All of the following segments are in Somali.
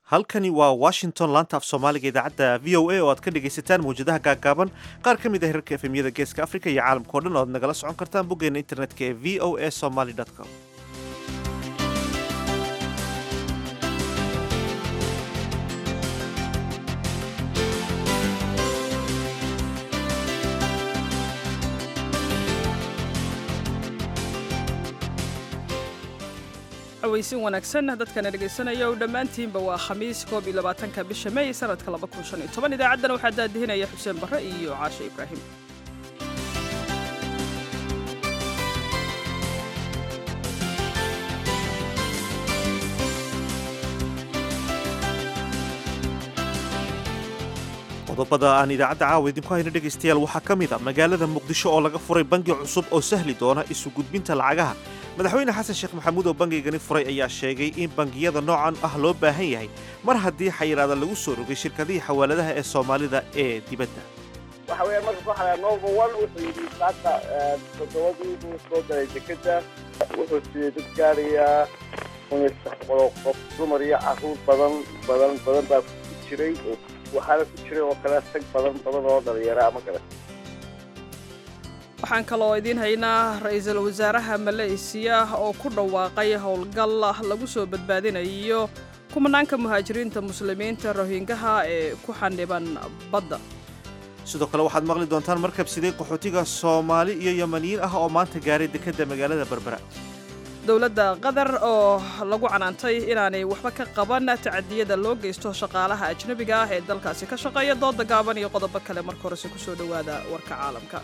halkani waa washington laanta af soomaaliga idaacadda v o a oo aad ka dhegaysataan mawjadaha gaaggaaban qaar ka mid ah herarka efemyada geeska afrika iyo caalamka o dhan oo aad nagala socon kartaan boggeena internetka ee v o a somaly com aweysin wanaagsan dadkana dhegaysanaya o dhammaantiinba waa khamiis koob iyo labaatanka bisha may sanadka laba kun shan iyo toban idaacaddana waxaa daadihinaya xuseen barre iyo caashe ibraahim qodobada aan idaacadda caawa idinku hayno dhegaystayaal waxaa ka mid a magaalada muqdisho oo laga furay bangi cusub oo sahli doona isu gudbinta lacagaha madaxweyne xasan sheekh maxamuud oo bangigani furay ayaa sheegay in bangiyada noocan ah loo baahan yahay mar haddii xayiraada lagu soo rogay shirkadihii xawaaladaha ee soomaalida ee dibadda waxa weeyaan marka ku xalaa number one wuxuu yidhi maanta toddobadii buu soo galay dekeda wuxuu siiyey dad gaarayaa kun iyo saddex boqol oo qof dumar iyo carruur badan badan badan baa ku jiray waxaana ku jiray oo kale tag badan badan oo dhalinyara ama kale waxaan kaloo idiin haynaa ra-iisul wasaaraha maleysiya oo ku dhawaaqay howlgal lagu soo badbaadinayo kumanaanka muhaajiriinta muslimiinta rohingaha ee ku xandhiban badda sidoo kale waxaad maqli doontaan markab siday qaxootiga soomaali iyo yamaniyiin ah oo maanta gaaray dekedda magaalada berbera dowladda qatar oo lagu canaantay inaanay waxba ka qaban tacadiyada loo geysto shaqaalaha ajnebiga ah ee dalkaasi ka shaqeeya dooda gaaban iyo qodobo kale marka horese ku soo dhowaada warka caalamka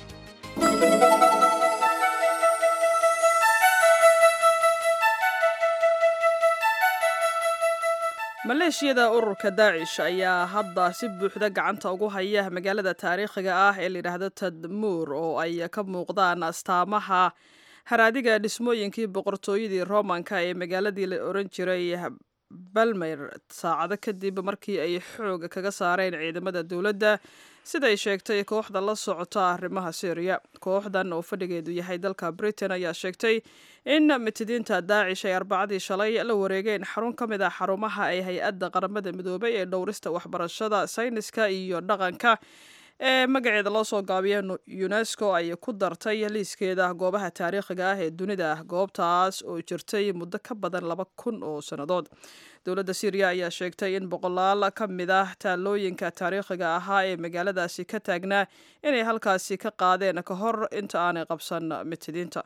maleeshiyada ururka daacish ayaa hadda si buuxda gacanta ugu haya magaalada taariikhiga ah ee layidhaahdo tadmuur oo ay ka muuqdaan astaamaha haraadiga dhismooyinkii boqortooyadii romanka ee magaaladii la oran jiray balmer saacado kadib markii ay xoog kaga saareen ciidamada dowladda siday sheegtay kooxda la socota arrimaha syriya kooxdan oo fadhigeedu yahay dalka britain ayaa sheegtay in mitidiinta daacish ay arbacadii shalay la wareegeen xarun ka mid ah xarumaha ay hay-adda qaramada midoobay ee dhowrista waxbarashada sayniska iyo dhaqanka ee magaceeda loo soo gaabiya unesco ay ku dartay liiskeeda goobaha taariikhiga ah ee dunida goobtaas oo jirtay muddo ka badan laba kun oo sannadood dowladda syriya ayaa sheegtay in boqolaal ka mid ah taalooyinka taariikhiga ahaa ee magaaladaasi ka taagnaa inay halkaasi ka qaadeen ka hor inta aanay qabsan mitidiinta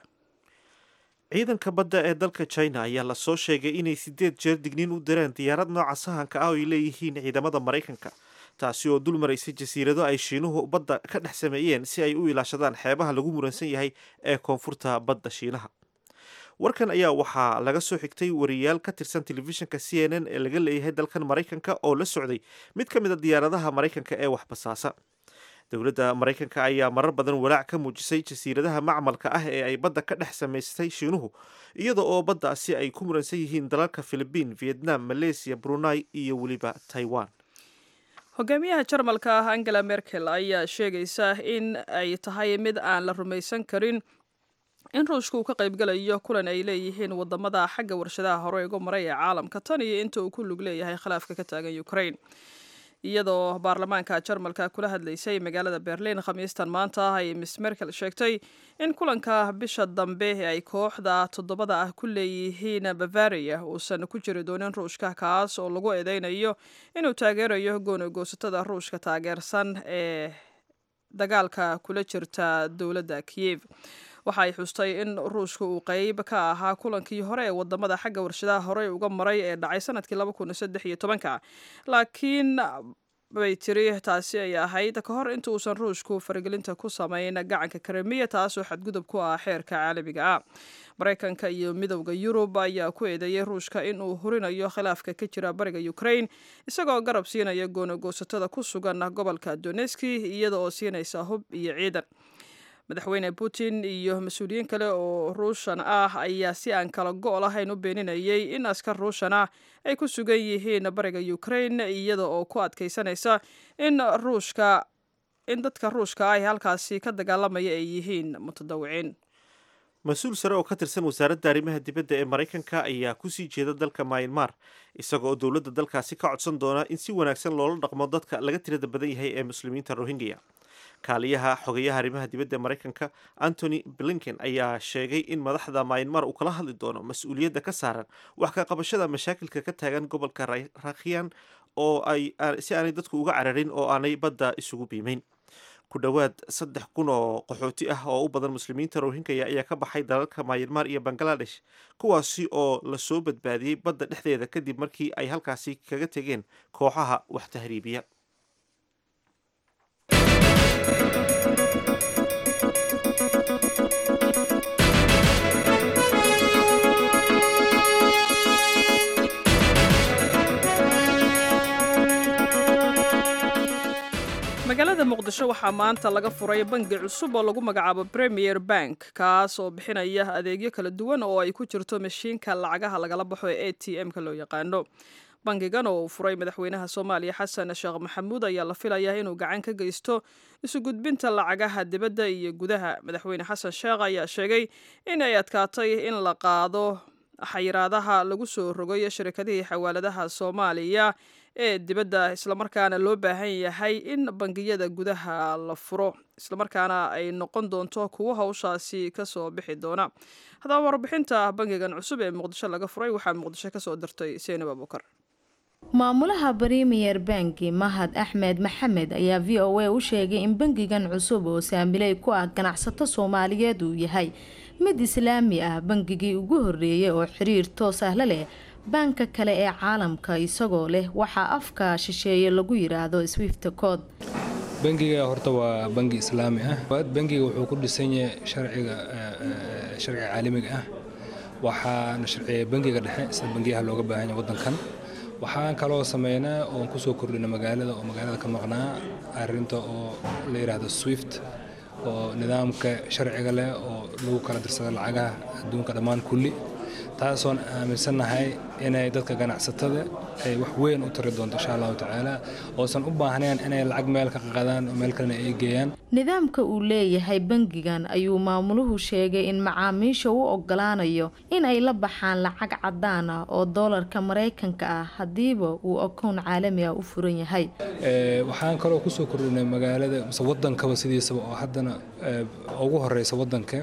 ciidanka badda ee dalka china ayaa lasoo sheegay inay sideed jeer digniin u direen diyaarad nooca sahanka ah oo ay leeyihiin ciidamada maraykanka taasi oo dul maraysay jasiirado ay shiinuhu badda ka dhex sameeyeen si ay u ilaashadaan xeebaha lagu muransan yahay ee koonfurta badda shiinaha warkan ayaa waxaa laga soo xigtay wariyaal ka tirsan telefishinka c n n ee laga leeyahay dalkan maraykanka oo la socday mid ka mid a diyaaradaha maraykanka ee waxbasaasa dowladda maraykanka ayaa marar badan walaac ka muujisay jasiiradaha macmalka ah ee ay badda ka dhex samaystay shiinuhu iyada oo baddaasi ay ku muransan yihiin dalalka philibiin vietnam malaysia brunei iyo weliba taiwan hogaamiyaha jarmalka ah angela merkel ayaa sheegaysa in ay tahay mid aan la rumaysan karin in ruushka uu ka qaybgalayo kulan ay leeyihiin wadamada xagga warshadaha hore uga maray ee caalamka tan iyo inta uu ku lug leeyahay khilaafka ka taagan ukraine iyadoo baarlamaanka jarmalka kula hadlaysay magaalada berlin khamiistan maanta ay miss merkel sheegtay in kulanka bisha dambe ee ay kooxda toddobada ah ku leeyihiin bavaria uusan ku jiri doonin ruushka kaas oo lagu eedeynayo inuu taageerayo goonagoosatada ruushka taageersan ee dagaalka kula jirta dowladda kiyev waxa ay xustay in ruushka uu qeyb ka ahaa kulankii hore ee wadamada xagga warshadaha horey uga maray ee dhacay sanadkii laba kun saddex iyo tobanka laakiin bay tiri taasi ay ahayd ka hor inta uusan ruushku faragelinta ku samayn gacanka karemiya taasoo xadgudub ku ah xeerka caalamiga ah maraykanka iyo midowda yurub ayaa ku eedeeyey ruushka in uu hurinayo khilaafka ka jira bariga ukraine isagoo garab siinaya goonagoosatada ku sugan gobolka doneski iyada oo siinaysa hub iyo ciidan madaxweyne putin iyo mas-uuliyiin kale oo ruushan ah ayaa si aan kala go' lahayn u beeninayay in askar ruushan ah ay ku sugan yihiin bariga ukraine iyada oo ku adkaysanaysa in ruushka in dadka ruushka ah halkaasi ka dagaalamaya ay yihiin mutadawiciin mas-uul sare oo ka tirsan wasaaradda arrimaha dibadda ee maraykanka ayaa kusii jeeda dalka myanmar isaga oo dowladda dalkaasi ka codsan doona in si wanaagsan loola dhaqmo dadka laga tirada badan yahay ee muslimiinta rohingya kaaliyaha xogeyaha arrimaha dibadda ee maraykanka antony blinken ayaa sheegay in madaxda myanmar uu kala hadli doono mas-uuliyadda ka saaran wax ka qabashada mashaakilka ka taagan gobolka rakhiyan oo ay si aanay dadku uga cararin oo aanay badda isugu biimeyn ku dhowaad saddex kun oo qaxooti ah oo u badan muslimiinta rohingya ayaa ka baxay dalalka myanmar iyo bangaladesh kuwaasi oo lasoo badbaadiyey badda dhexdeeda kadib markii ay halkaasi kaga tegeen kooxaha wax tahriibiya magaalada muqdisho waxaa maanta laga furay bangi cusub oo lagu magacaabo premier bank kaas oo bixinaya adeegyo kala duwan oo ay ku jirto mashiinka lacagaha lagala baxo ee a t m-ka loo yaqaano bangigan oo uu furay madaxweynaha soomaaliya xasan sheekh maxamuud ayaa la filayaa inuu gacan ka geysto isu gudbinta lacagaha dibadda iyo gudaha madaxweyne xasan sheekh ayaa sheegay in ay adkaatay in la qaado xayiraadaha lagu soo rogay shirkadihii xawaaladaha soomaaliya ee dibadda islamarkaana loo baahan yahay in bangiyada gudaha la furo islamarkaana ay noqon doonto kuwo hawshaasi kasoo bixi doona haddaba warbixinta bangigan cusub ee muqdisho laga furay waxaa muqdisho kasoo dirtay seenab abukar maamulaha premier banki mahad axmed maxamed ayaa v o a u sheegay in bangigan cusub oo saamiley ku ah ganacsato soomaaliyeed uu yahay mid islaami ah bangigii ugu horeeyay oo xiriir toos ah la leh baanka kale ee caalamka isagoo leh waxaa afka shisheeye lagu yiraahdo swifta code bangiga horta waa bangi islaami ah bangiga wuxuu ku dhisan yahay sharciga sharciga caalamiga ah waxaana sharciya bangiga dhexe sida bangiyaha looga baahan yahay wadankan waxaan kaloo sameynaa oon kusoo kordhina magaalada oo magaalada ka maqnaa arinta oo la yidhaahdo swift oo nidaamka sharciga leh oo lagu kala dirsado lacagaha adduunka dhammaan kulli taasoon aaminsannahay inay dadka ganacsatada ay wax weyn u tari doonto insha allahu tacaala oosan u baahnayn inay lacag meel ka qaqadaan oo meel kalena ay geeyaan nidaamka uu leeyahay bangigan ayuu maamuluhu sheegay in macaamiisha u ogolaanayo in ay la baxaan lacag cadaan ah oo doolarka maraykanka ah haddiiba uu akown caalami ah u furan yahay waxaan kaloo kusoo kordhinay magaalada mise wadankaba sidiisaba oo haddana ugu horeysa wadanka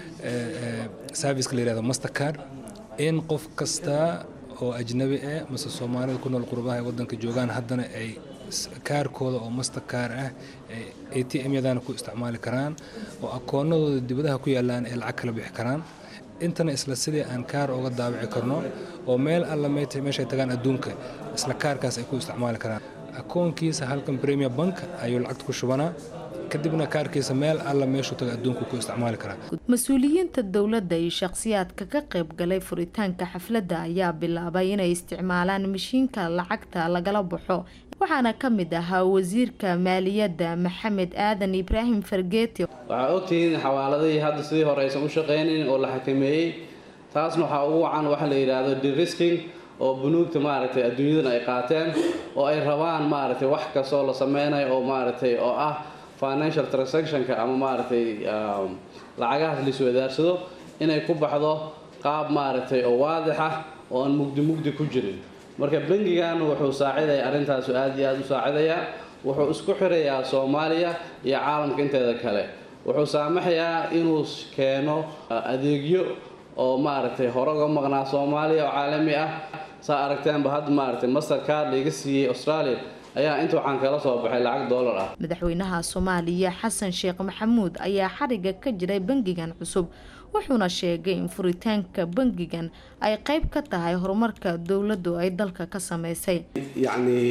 serviceka la yihahdo mastercard in qof kasta oo ajnabi ah mase soomaalida ku nool qurbaha ee wadanka joogaan haddana ay kaarkooda oo masterkaar ah a t m yadana ku isticmaali karaan oo akoonadooda dibadaha ku yaalaan ay lacag kala bixi karaan intana isla sidii aan kaar uga daabici karno oo meel alla meeshay tagaan adduunka isla kaarkaas ay ku isticmaali karaan akoonkiisa halkan premier bank ayuu lacagta ku shubanaa kadibna kaarkiisa meel alla meeshuu taga adduunku ku isticmaali karaa mas-uuliyiinta dowladda iyo shakhsiyaadka ka qayb galay furitaanka xafladda ayaa bilaabay inay isticmaalaan mashiinka lacagta lagala baxo waxaana ka mid ahaa wasiirka maaliyadda maxamed aadan ibraahim fargeeti waxaa ogtihiin xawaaladihii hadda sidii hore aysan u shaqaynayn oo la xakameeyey taasna waxaa ugu wacan waxa la yidhaahdo derisking oo bunuugta maaragtay adduunyadan ay qaateen oo ay rabaan maaragtay wax kastoo la sameynayo oo maaragtay oo ah financial transactionka ama maaragtay lacagahaas laiswadaarsado inay ku baxdo qaab maaragtay oo waadix ah oo aan mugdi mugdi ku jirin marka bangigan wuxuu saacidaya arrintaasu aad iyo aada u saacidayaa wuxuu isku xirayaa soomaaliya iyo caalamka inteeda kale wuxuu saamaxayaa inuu keeno adeegyo oo maaragtay hore uga maqnaa soomaaliya oo caalami ah saa aragteenba hadda maaragtay mastercard laiga siiyey australia ayaa inta waxaan kala soo baxay lacag doolar ah madaxweynaha soomaaliya xasan sheekh maxamuud ayaa xariga ka jiray bangigan cusub wuxuuna sheegay in furitaanka bangigan ay qayb ka tahay horumarka dowladdu ay dalka ka sameysay yacnii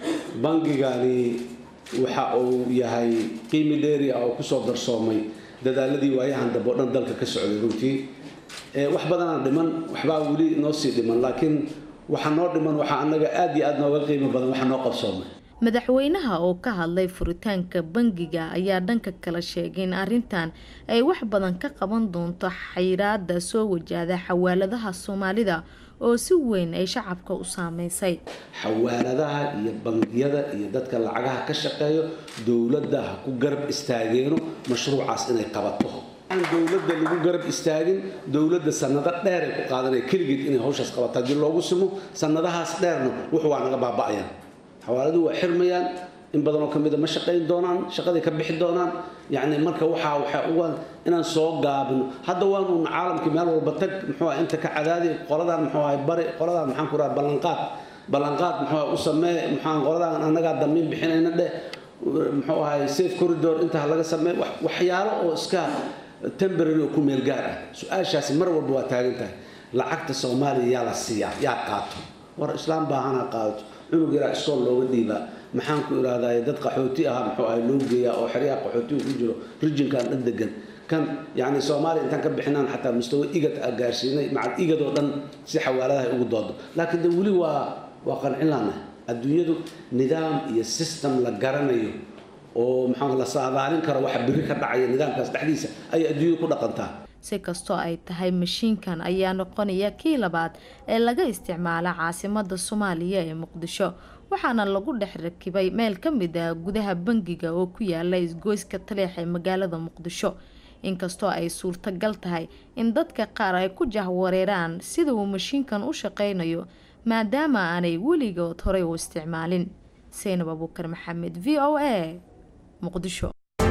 bangigani waxa uu yahay qiimi dheeri ah oo kusoo darsoomay dadaaladii waayahan dambe o dhan dalka ka socday runtii wax badanaa dhiman waxbaa weli noo sii dhiman laakiin waxa noo dhiman waxaa anaga aada iyo aada nooga qiimo badan waxa noo qabsoomay madaxweynaha oo ka hadlay furitaanka bangiga ayaa dhanka kale sheegay in arrintan ay wax badan ka qaban doonto xayiraada soo wajahda xawaaladaha soomaalida oo si weyn ay shacabka u saameysay xawaaladaha iyo bangiyada iyo dadka lacagaha ka shaqeeyo dowladda ha ku garab istaageeno mashruucaas inay qabato aan dowladda lagu garab istaagin dowladda sanado dheer ay ku qaadanaya keligeed inay hawshaas qabato haddii loogu simo sanadahaas dheerna wuxuu waa naga baaba'ayaan xawaaladuu waa xirmayaan in badanoo ka mida ma shaqayn doonaan shaqaday ka bixi doonaan yacni marka waxaa waxaa uga inaan soo gaabino hadda waanu caalamkii meel walba tag muxuu ah inta ka cadaadi qoladan muxuu ahay bari qoladan maxaan ku raha ballanqaad ballanqaad muxuu ah u samee muxuu qoladan annagaa damiin bixinayna dheh muxuu ahay safe corridor intaa laga sameey waxyaalo oo iska temporary oo ku meel gaar ah su-aashaasi mar walba waa taagan tahay lacagta soomaaliya yaa la siiyaa yaa qaato war islaam baahanaa qaadato cunug yaraa iskool looga dhiibaa maxaan ku irahdaye dad qaxooti ahaa muxuu ahay loo geeyaa oo xeryaha qaxootiga ku jiro rijinkan dhan degan kan yacni soomaaliya intaan ka bixinaan xataa mustawa igad a gaarsiinay macal igad oo dhan si xawaaladaha ugu doodo laakiin de weli waa waa qancin laanahay adduunyadu nidaam iyo system la garanayo oo maxaa la saadaalin karo waxa biri ka dhacaya nidaamkaas dhexdiisa ayay adduunyadu ku dhaqantaa si kastoo ay tahay mashiinkan ayaa noqonaya kii labaad ee laga isticmaala caasimada soomaaliya ee muqdisho waxaana lagu dhex rakibay meel ka mid ah gudaha bangiga oo ku yaala isgoyska taleex ee magaalada muqdisho inkastoo ay suurtagal tahay in dadka qaar ay ku jahwareeraan sida uu mashiinkan u shaqeynayo maadaama aanay weligood horey u isticmaalin seynab abuukar maxamed v o a muqdisho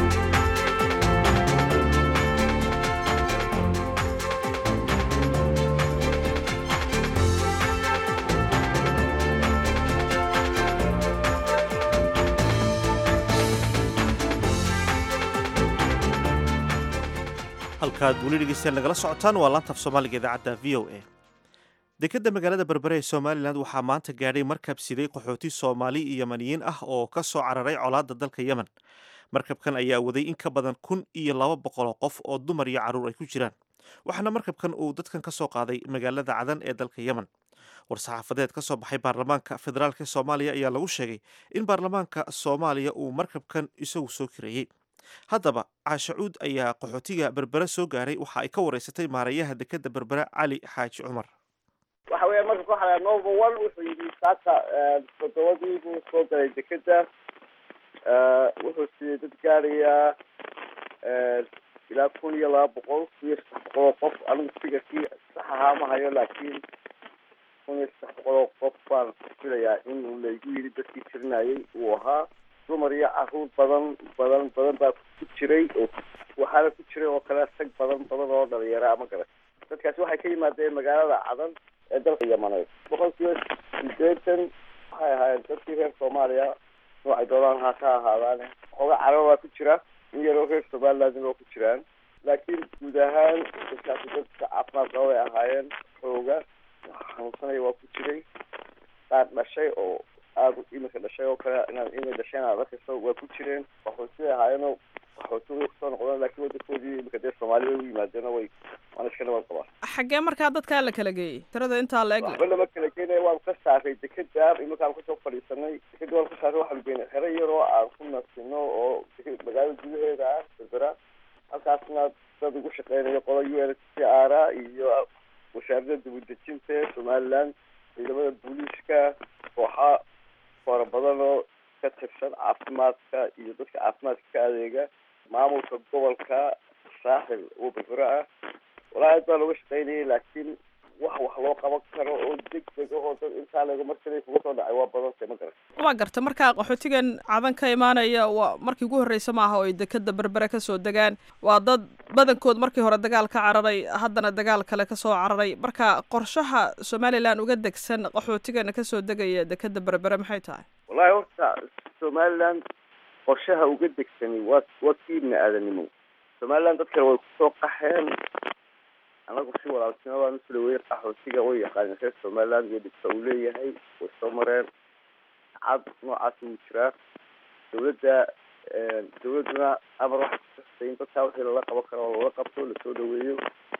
halkaad weli dhegeystayaal nagala socotaan waa laantaf soomaaliga idaacadda v o a dekadda magaalada berbere ee somalilan waxaa maanta gaadhay markab siday qaxooti soomaali iyo yamaniyiin ah oo ka soo cararay colaadda dalka yemen markabkan ayaa waday in ka badan kun iyo laba boqoloo qof oo dumar iyo carruur ay ku jiraan waxaana markabkan uu dadkan ka soo qaaday magaalada cadan ee dalka yemen war-saxaafadeed ka soo baxay baarlamaanka federaalk ee soomaaliya ayaa lagu sheegay in baarlamaanka soomaaliya uu markabkan isagu soo kireeyey haddaba caashacuud ayaa qaxootiga berbere soo gaaray waxa ay ka wareysatay maareeyaha dekadda berbere cali xaaji cumar waxa weya marka ku xalaa nova one wuxuu yidhi saaka toddobadii buu soo galay dekeda wuxuu siiyey dad gaarayaa ilaa kun iyo laba boqol kun iyo saddex boqol oo qof anigu sigarkii sax ahaa ma hayo laakiin kun iyo saddex boqol oo qof baan filayaa inuu laygu yidhi dadkii tirinayay uu ahaa dumar iyo caruur badan badan badan baa ku jiray oo waxaana ku jiray oo kale rag badan badan oo dhalinyaro ama garan dadkaasi waxay ka yimaadeen magaalada cadan ee dalka yamaneed boqol kiiba sideetan waxay ahaayeen dadkii reer soomaaliya noocay doonaan ha ka ahaadaan xooga carab baa ku jira in yaroo reer somalilandna waa ku jiraan laakiin guud ahaan dadkaasi dadka caafimaad qaba bay ahaayeen xooga xanuunsanaya waa ku jiray qaar dhashay oo aada imika dhashay oo kale inaad imika dhasheen aad arkayso waa ku jireen qaxootiday ahaayeenoo qaxooti way kusoo noqdeen laakiin wadankoodii imika dee soomaaliya way u yimaadeen way waan iska nabad qabaa xaggee markaa dadkaa la kala geeyey tirada intaa la eg waxba lama kala geenaya waan ka saaray dekeda iminkaan kasoo fadhiisanay dekeda waan ka saaray waxaanu geynay xero yaroo aan ku nasino oo magaalada gudaheeda ah berbera halkaasna dad ugu shaqeynayo qola u n c r iyo wasaaradda dibudejinta somaliland ciidamada booliiska kooxa fara badan oo ka tirsan caafimaadka iyo dadka caafimaadka ka adeega maamulka gobolka saaxil oo berbera ah walaa aad baa looga shaqeynayay laakiin wax wax loo qaban karo oo deg deg ahoo dad intaa lega markale kuga soo dhacay waa badantay ma garan waa garta markaa qaxootigan cadan ka imaanaya waa markii ugu horreysa maaha oo ay dekeda berbere kasoo degaan waa dad badankood markii hore dagaal ka cararay haddana dagaal kale kasoo cararay marka qorshaha somalilan uga degsan qaxootigan kasoo degaya dekeda berbere maxay tahay wallahi horta somaliland qorshaha uga degsani waa waa kii ibni aadanimo somaliland dad kale way kusoo qaxeen anagu si walaaltinimo baan usula weyn qaxootiga way yaqaaneen reer somaliland iyo dhibka uu leeyahay way soo mareen cad noocaas wuu jiraa dawladda dawladduna amar waxay kukastay in dadkaa wixii lala qaban karo oo lala qabto lasoo dhaweeyo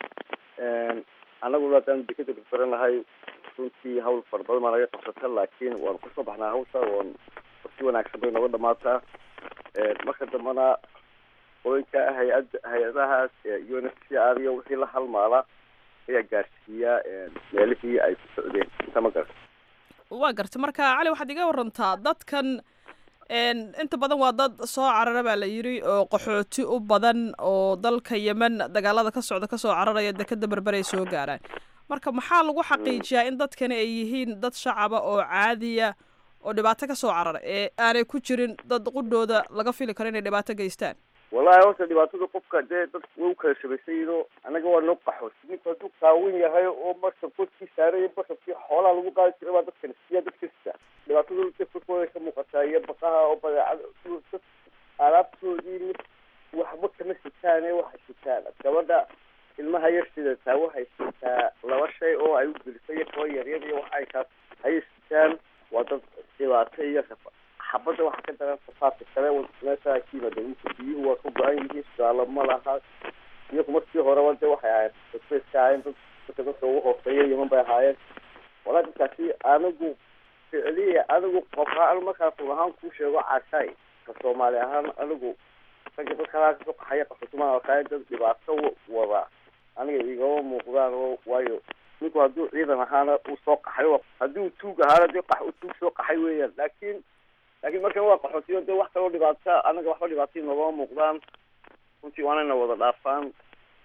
anaguna haddaan dekeda berberan lahay runtii hawl fara badan baa naga qabsata laakiin waanu kasoo baxnaa hawsha waan si wanaagsan bay nooga dhamaataa marka dambena qoyinka hay-ad hay-adahaas u n f c r iyo wixii la halmaala ayaa gaarsiiya meelihii ay ku socdeen inta ma garata waa garta marka cali waxaad iga warantaa dadkan inta badan waa dad soo carara baa la yiri oo qaxooti u badan oo dalka yemen dagaalada ka socda kasoo cararaya dekeda berberay soo gaaraan marka maxaa lagu xaqiijiyaa in dadkani ay yihiin dad shacaba oo caadiya oo dhibaato kasoo carara ee aanay ku jirin dad qudhooda laga fili karo inay dhibaato geystaan wallahi horta dhibaatada qofka dee dad way u kala shabaysan yihiin oo anaga waa noo qaxoos ninka hadduu qaawan yahay oo marka korkii saaraya bashabkii xoolaha lagu qaadi jiray baa dadkan siya dadka sita dhibaatada dadkooda ka muuqataa iyo baqaha oo badeecada dad alaabtoodii waxba kama sitaane waxay sitaan gabadha ilmaha yar sidataa waxay sitaa laba shay oo ay u gelisay iyo kaba yaryar iyo waxa ay kaas ayay sitaan waa dad dhibaato iyo xabadda waxaa ka daran safaadka kale meesha ka yimaada dhulka biyuhu waa ka go-an yihiin sugaalo ma laha iyagu markii horeba de waxay ahaayeen dadbayska ahaayeen dad dadka dadka ugu hooseeya yeman bay ahaayeen walaa dadkaasi anigu ficliya anigu qofaan markaan run ahaan kuu sheego cashaay ka soomaali ahaan anigu ragga dadka halaa kasoo qaxaya qaxootimaa alkaaya dad dhibaato wada aniga igama muuqdaan oo waayo ninku hadduu ciidan ahaana uu soo qaxay haddii uu tuug ahaana dee qax uu tuug soo qaxay weeyaan laakiin laakiin markan waa qaxootiyo dee wax kaloo dhibaata anaga waxba dhibaatay noogama muuqdaan runtii waanayna wada dhaafaan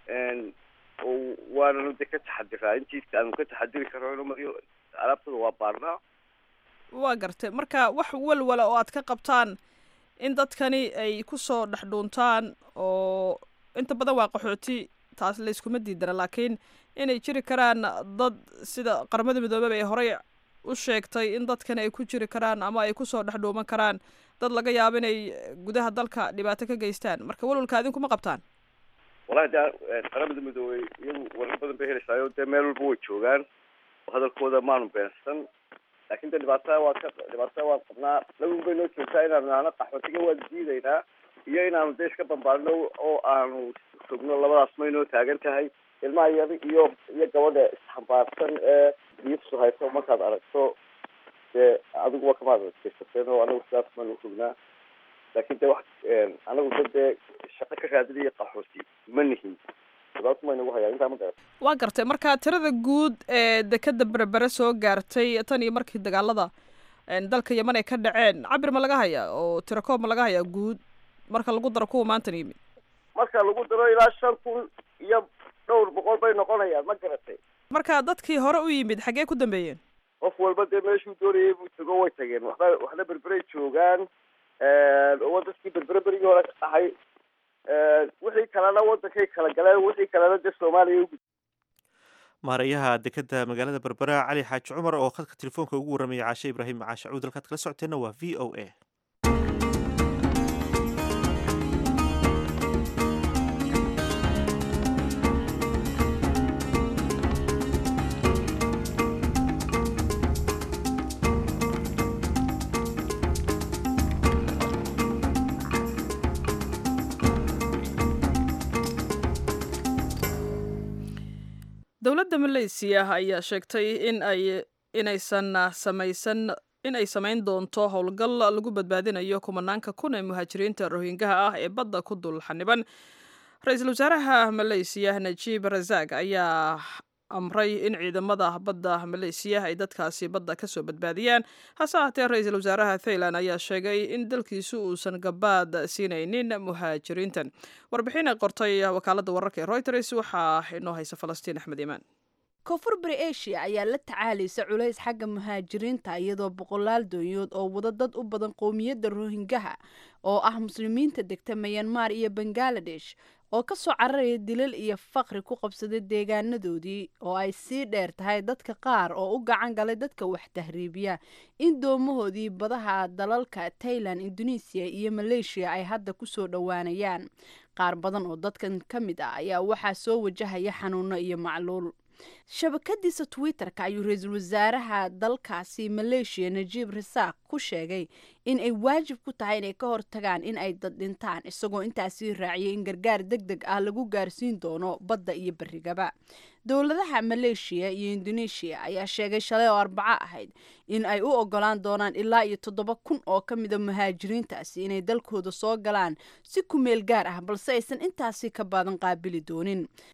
oo waananu de ka taxadiraa intiisa aanu ka taxadiri karno inu mariyo alaabtada waa baarnaa waa gartay marka wax walwala oo aad ka qabtaan in dadkani ay kusoo dhex dhuuntaan oo inta badan waa qaxooti taas layskuma diidana laakiin inay jiri karaan dad sida qaramada midoobeba ay horey u sheegtay in dadkani ay ku jiri karaan ama ay kusoo dhex dhuuman karaan dad laga yaabo inay gudaha dalka dhibaato ka geystaan marka walwalka adinkuma qabtaan wallahi de qaramada midoobey iyagu warar badan bay helaysaayo dee meel walba way joogaan oo hadalkooda maanu beensan laakin de dhibaatada waa ka dhibaatada waan qabnaa lagun bay noo joogtaa inaanu nahno qaxootiga waan diidaynaa iyo inaanu de iska bambaadno oo aanu sugno labadaas may noo taagan tahay ilmaha yar iyo iyo gabadha isxambaarsan ee diifsu hayso markaad aragto dee adigu waa kamaad adkeysateen oo anagu sidaas maanu sugnaa laakin de wax anagu da dee shaqo ka raadinaya qaxooti ma nihin dhibaatu ma inagu hayaa intaa ma garat waa gartay marka tirada guud ee dekeda berbere soo gaartay tan iyo markii dagaalada dalka yeman ay ka dhaceen cabir ma laga hayaa oo tirakoob ma laga hayaa guud marka lagu daro kuwa maantan yimid marka lagu daro ilaa shan kun iyo dhowr boqol bay noqonayaan ma garatay marka dadkii hore u yimid xaggee ku dambeeyeen qof walba dee meeshuu doonayay buu tago way tageen waxba waxna berberay joogaan oo dadkii berbere berigii hore ka dhaxay wixii kalena wadankay kala galeen wixii kalena dee soomaaliya u maareeyaha dekeda magaalada berbera cali xaaji cumar oo khadka telefoonka ugu warramaya caashe ibraahim caashe cuud halkaad kala socoteenna waa v o a dowladda maleysiya ayaa sheegtay in ay inaysan samaysan in ay samayn doonto howlgal lagu badbaadinayo kumanaanka kun ee muhaajiriinta rohingaha ah ee badda ku dul xaniban ra-iisul wasaaraha maleysiya najiib rasaaq ayaa amray in ciidamada badda maleysiya ay dadkaasi badda kasoo badbaadiyaan hase ahaatee ra-iisul wasaaraha thailand ayaa sheegay in dalkiisu uusan gabaad siinaynin muhaajiriintan warbixin ay qortay wakaalada wararka ee reuters waxaa inoo haysa falastiin axmed iimaan koonfur bari asia ayaa la tacaalaysa culays xagga muhaajiriinta iyadoo boqolaal doonyood oo wada dad u badan qowmiyadda rohingaha oo ah muslimiinta degta mayanmar iyo bangaladesh oo ka soo cararaya dilal iyo faqri ku qabsaday deegaanadoodii oo ay sii dheer tahay dadka qaar oo u gacan galay dadka wax tahriibiya in doomahoodii badaha dalalka tailan indonesiya iyo maleeshiya ay hadda kusoo dhowaanayaan qaar badan oo dadkan ka mid ah ayaa waxaa soo wajahaya xanuuno iyo macluul shabakadiisa twitter-ka ayuu ra-iisul wasaaraha dalkaasi maleeshiya najiib rasaaq ku sheegay in ay waajib ku tahay inay ka hortagaan in ay dad dhintaan isagoo intaasii raaciyay in gargaar deg deg ah lagu gaarsiin doono badda iyo berigaba dowladaha maleeshiya iyo indoneeshiya ayaa sheegay shalay oo arbaco ahayd in ay u ogolaan doonaan ilaa iyo toddoba kun oo ka mida muhaajiriintaasi inay dalkooda soo galaan si ku meel gaar ah balse aysan intaasi ka badan qaabili doonin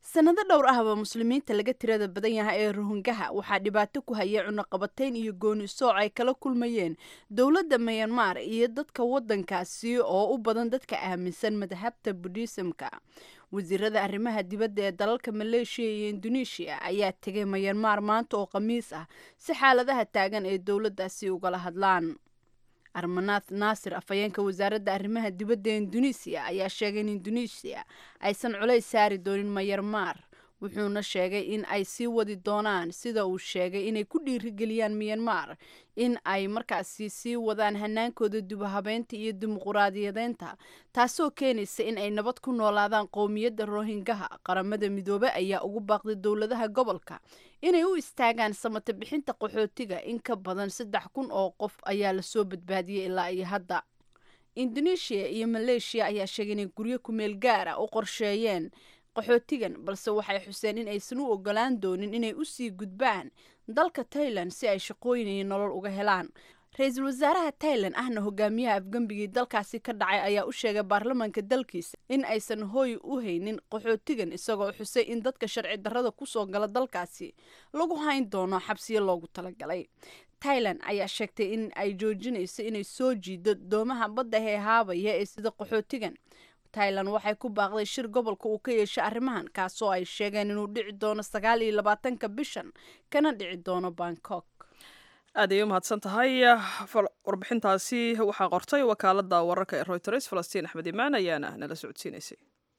sanado dhowr ahba muslimiinta laga tirada badan yahay ee rohingaha waxaa dhibaato ku hayay cunaqabatayn iyo gooni sooc ay kala kulmayeen dowladda mayanmar iyo dadka waddankaasi oo u badan dadka aaminsan madhabta budhisamka wasiirada arrimaha dibadda ee dalalka maleeshiya iyo induneeshiya ayaa tegay mayanmar maanta oo khamiis ah si xaaladaha taagan ee dowladdaasi ugala hadlaan armanath naasir afhayeenka wasaaradda arrimaha dibadda ee induneisiya ayaa sheegay in induneisiya aysan culays saari doonin mayarmar wuxuuna sheegay in ay sii wadi doonaan sida uu sheegay inay ku dhiirigeliyaan miyanmar in ay markaasi sii wadaan hanaankooda dubahabeynta iyo dimuquraadiyadeynta taasoo keenaysa in ay nabad ku noolaadaan qowmiyadda rohingaha qaramada midoobe ayaa ugu baaqday dowladaha gobolka inay u istaagaan samata bixinta qaxootiga in ka badan saddex kun oo qof ayaa lasoo badbaadiyey ilaa iyo hadda indoneeshiya iyo maleeshiya ayaa sheegay inay guryo kumeel gaara u qorsheeyeen qaxootigan balse waxay xuseen in aysan u ogolaan doonin inay usii gudbaan dalka tailan si ay shaqooyin iyo nolol uga helaan ra-iisul wasaaraha tailan ahna hogaamiyaha afgembigii dalkaasi ka dhacay ayaa u sheegay baarlamaanka dalkiisa in aysan hooy u haynin qaxootigan isagoo xusay in dadka sharci darrada kusoo gala dalkaasi lagu hayn doono xabsiyo loogu talagalay tailan ayaa sheegtay in ay joojinayso inay soo jiido doomaha badda heehaabaya ee sida qaxootigan tailan waxay ku baaqday shir gobolka uu ka yeeshay arrimahan kaasoo ay sheegeen inuu dhici doono sagaal iyo labaatanka bishan kana dhici doono bangkok aad ayay u mahadsan tahay warbixintaasi waxaa qortay wakaaladda wararka ee royters falastiin axmed imaan ayaana nala socodsiinaysay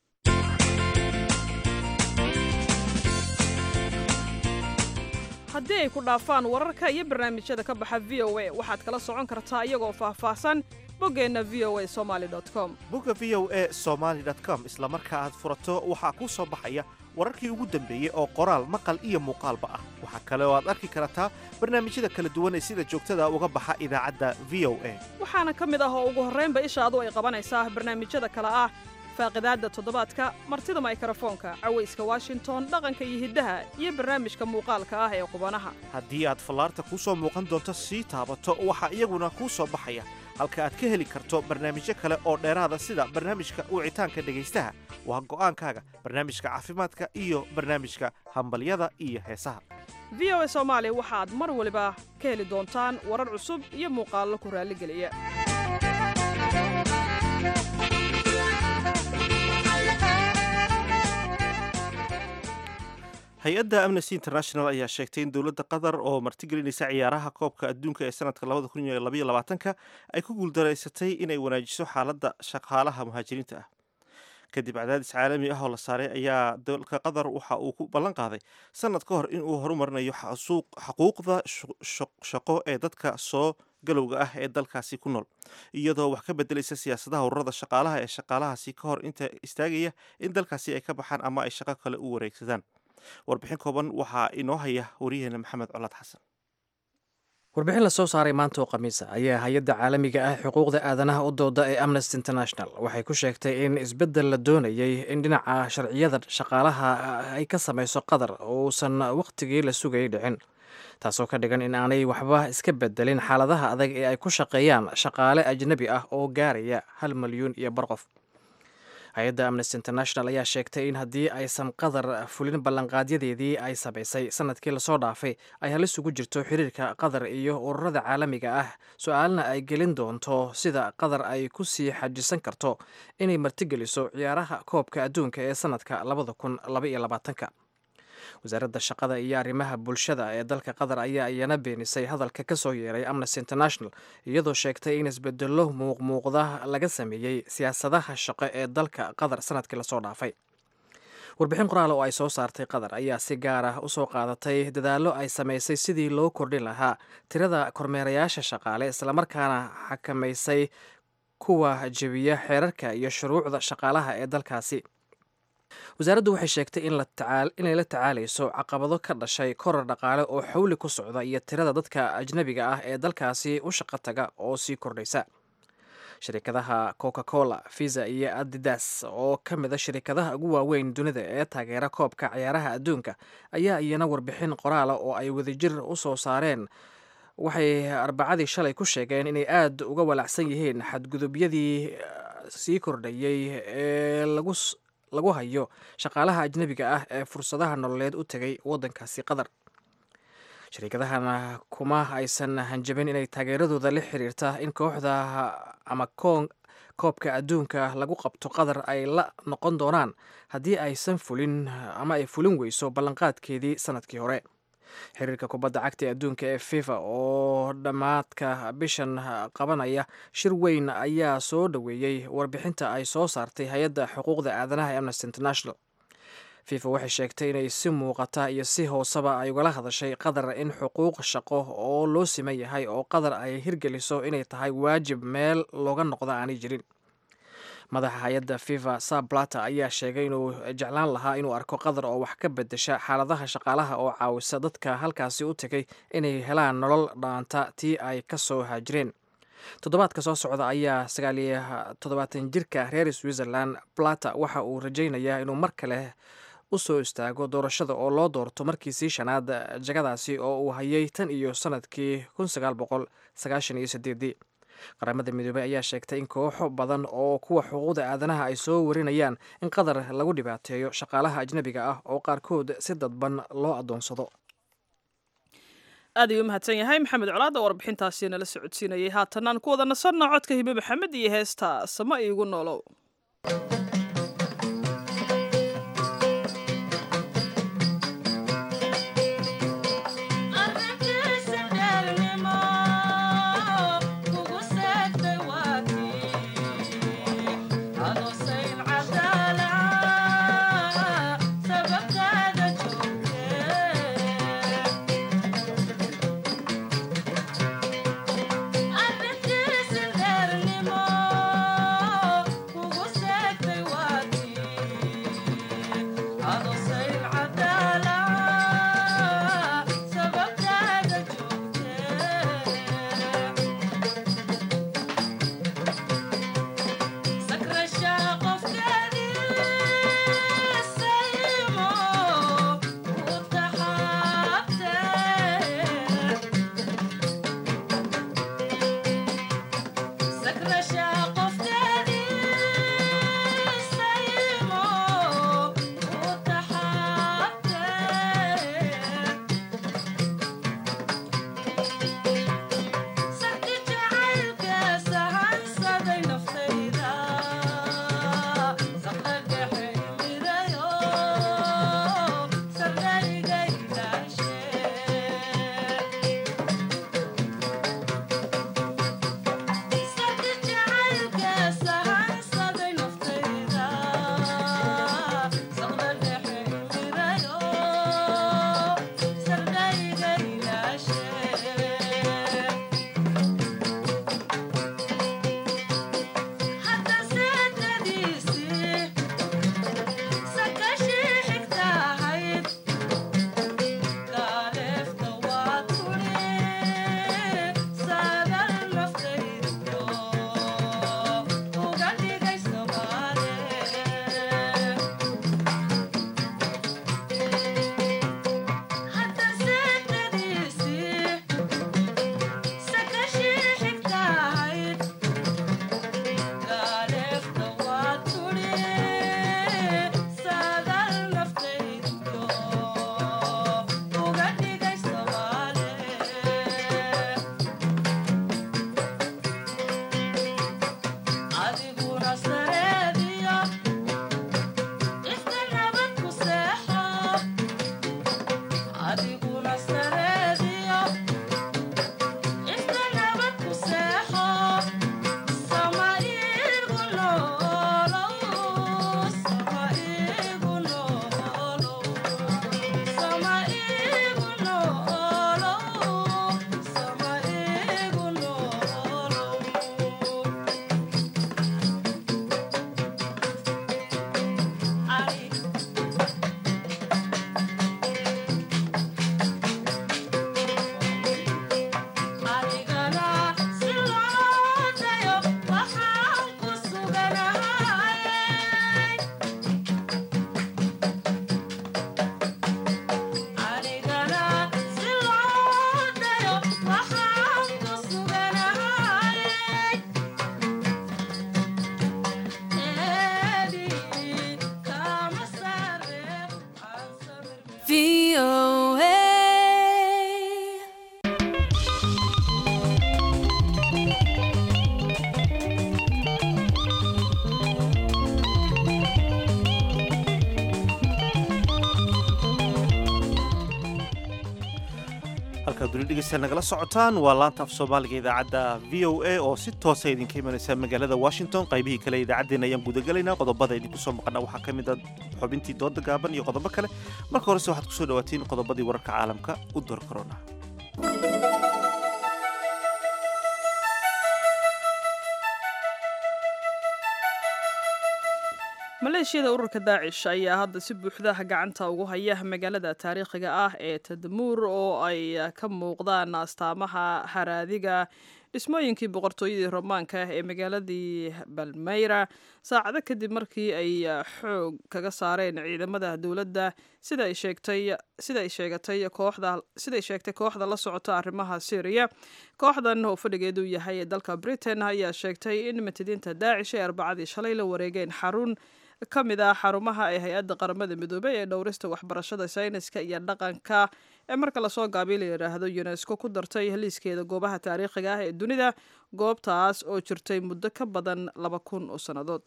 haddii ay ku dhaafaan wararka iyo barnaamijyada ka baxa v o a waxaad kala socon kartaa iyagoo faahfaahsan boggeenna v o a somaali com bogga v o a somaali com isla marka aad furato waxaa kuu soo baxaya wararkii ugu dambeeyey oo qoraal maqal iyo muuqaalba ah waxaa kale oo aad arki kartaa barnaamijyada kala duwan ee sida joogtada uga baxa idaacadda v o a waxaana ka mid ah oo ugu horraynba ishaadu ay qabanaysaa barnaamijyada kale ah faaqidaadda toddobaadka martida maykrofoonka cawayska washington dhaqanka iyo hiddaha iyo barnaamijka muuqaalka ah ee qubanaha haddii aad fallaarta kuu soo muuqan doonto sii taabato waxaa iyaguna kuu soo baxaya halka aad ka heli karto barnaamijyo kale oo dheeraada sida barnaamijka wicitaanka dhegaystaha waa go'aankaaga barnaamijka caafimaadka iyo barnaamijka hambalyada iyo heesaha v o a soomaali waxaad mar waliba ka heli doontaan warar cusub iyo muuqaallo ku raalligeliya hay-adda amnesty international ayaa sheegtay in dowladda qatar oo martigelinaysa ciyaaraha koobka adduunka ee sanadka labadakuniyolabaatanka ay ku guuldaraysatay inay wanaajiso xaaladda shaqaalaha muhaajiriinta ah kadib cadaadis caalami ah oo la saaray ayaa dalka qatar waxa uu ku ballan qaaday sanad ka hor in uu horumarinayo xaquuqda shaqo ee dadka soo galowga ah ee dalkaasi ku nool iyadoo wax ka bedelaysa siyaasadaha ururada shaqaalaha ee shaqaalahaasi ka hor inta istaagaya in dalkaasi ay ka baxaan ama ay shaqo kale u wareegsadaan warbixin kooban waxaa inoo haya wariyaheena maxamed colaad xasan warbixin lasoo saaray maanta oo khamiisa ayaa hay-adda caalamiga ah xuquuqda aadanaha u dooda ee amnesty international waxay ku sheegtay in isbeddel la doonayay in dhinaca sharciyada shaqaalaha ay ka samayso qatar uusan wakhtigii la sugayay dhicin taasoo ka dhigan in aanay waxba iska bedelin xaaladaha adag ee ay ku shaqeeyaan shaqaale ajnabi ah oo gaaraya hal milyuun iyo bar qof hay-adda amnesty international ayaa sheegtay in haddii aysan qatar fulin ballanqaadyadeedii ay samaysay sanadkii lasoo dhaafay ay halis ugu jirto xiriirka qatar iyo ururada caalamiga ah su-aalna ay gelin doonto sida qatar ay ku sii xajisan karto inay martigeliso ciyaaraha koobka adduunka ee sanadka labada kun labaiyo labaatanka wasaaradda shaqada iyo arrimaha bulshada ee dalka qatar ayaa iyana beenisay hadalka ka soo yeeray amnesty international iyadoo sheegtay in isbedelo muuqmuuqda laga sameeyey siyaasadaha shaqo ee dalka qatar sanadkii lasoo dhaafay warbixin qoraal oo ay soo saartay qatar ayaa si gaar ah usoo qaadatay dadaallo ay samaysay sidii loo kordhin lahaa tirada kormeerayaasha shaqaale islamarkaana xakamaysay kuwa jebiya xeerarka iyo shuruucda shaqaalaha ee dalkaasi wasaaraddu waxay sheegtay inay la tacaalayso caqabado ka dhashay korar dhaqaale oo xawli ku socda iyo tirada dadka ajnabiga ah ee dalkaasi u shaqo taga oo sii kordhaysa shirikadaha coca cola visa iyo adidas oo ka mid a shirikadaha ugu waaweyn dunida ee taageera koobka ciyaaraha adduunka ayaa iyana warbixin qoraala oo ay wadajir u soo saareen waxay arbacadii shalay ku sheegeen inay aada uga walacsan yihiin xadgudubyadii sii kordhayey ee lagu lagu hayo shaqaalaha ajnebiga ah ee fursadaha nololeed u tegay waddankaasi qatar shariikadahana kuma aysan hanjabin inay taageeradooda la xiriirta in kooxda ama koobka adduunka lagu qabto qatar ay la noqon doonaan haddii aysan fulin ama ay fulin weyso ballanqaadkeedii sanadkii hore xiriirka kubadda cagta ee adduunka ee fifa oo dhammaadka bishan qabanaya shir weyn ayaa soo dhoweeyey warbixinta ay soo saartay hay-adda xuquuqda aadanaha ee amnesty international fifa waxay sheegtay inay si muuqata iyo si hooseba ay ugala hadashay qatar in xuquuq shaqo oo loo siman yahay oo qatar ay hirgeliso inay tahay waajib meel looga noqda aanay jirin madaxa hay-adda fifa sablata ayaa sheegay inuu jeclaan lahaa inuu arko qatar oo wax ka bedesha xaaladaha shaqaalaha oo caawisa dadka halkaasi u tegay inay helaan nolol dhaanta tii ay ka soo haajireen toddobaadka soo socda ayaa sagaaliyo toddobaatan jirka reer switzerland plata waxa uu rajaynayaa inuu mar kale u soo istaago doorashada oo loo doorto markiisii shanaad jagadaasi oo uu hayay tan iyo sanadkii kun sagaal boqol sagaashan iyo sideedii qaramada midoobey ayaa sheegtay in kooxo badan oo kuwa xuquuqda aadanaha ay soo warinayaan in qatar lagu dhibaateeyo shaqaalaha ajnebiga ah oo qaarkood si dadban loo adoonsado aad ayuu u mahadsan yahay maxamed colaad oo warbixintaasi nala socodsiinayay haatanaan ku wada nasanno codka hibe maxamed iyo heesta sama iigu noolow Kugu seegtay halkaad weli dhegeysta nagala socotaan waa laanta af soomaaliga idaacadda v o a oo si toosa idinka imanaysa magaalada washington qaybihii kale idaacaddeena ayaan gudagelaynaa qodobada idinku soo maqana waxaa ka mid a xubintii dooda gaaban iyo qodobo kale marka horese waxaad kusoo dhawaatiin qodobadii wararka caalamka u door korona maleeshiyada ururka daacish ayaa hadda si buuxda gacanta ugu haya magaalada taariikhiga ah ee tadmuur oo ay ka muuqdaan astaamaha haraadiga dhismooyinkii boqortooyadii romaanka ee magaaladii balmeyra saacado kadib markii ay xoog kaga saareen ciidamada dowladda sida ay sheegtay sida ay sheegatay kooxda sida ay sheegtay kooxda la socota arrimaha syriya kooxdan oo fadhigeedu yahay ee dalka britain ayaa sheegtay in matidiinta daacish ee arbacadii shalay la wareegeen xarun ka mid ah xarumaha ee hay-adda qaramada midoobey ee dhowrista waxbarashada sayniska iyo dhaqanka ee marka lasoo gaabiy la yidhaahdo unesco ku dartay liiskeeda goobaha taariikhiga ah ee dunida goobtaas oo jirtay muddo ka badan laba kun oo sannadood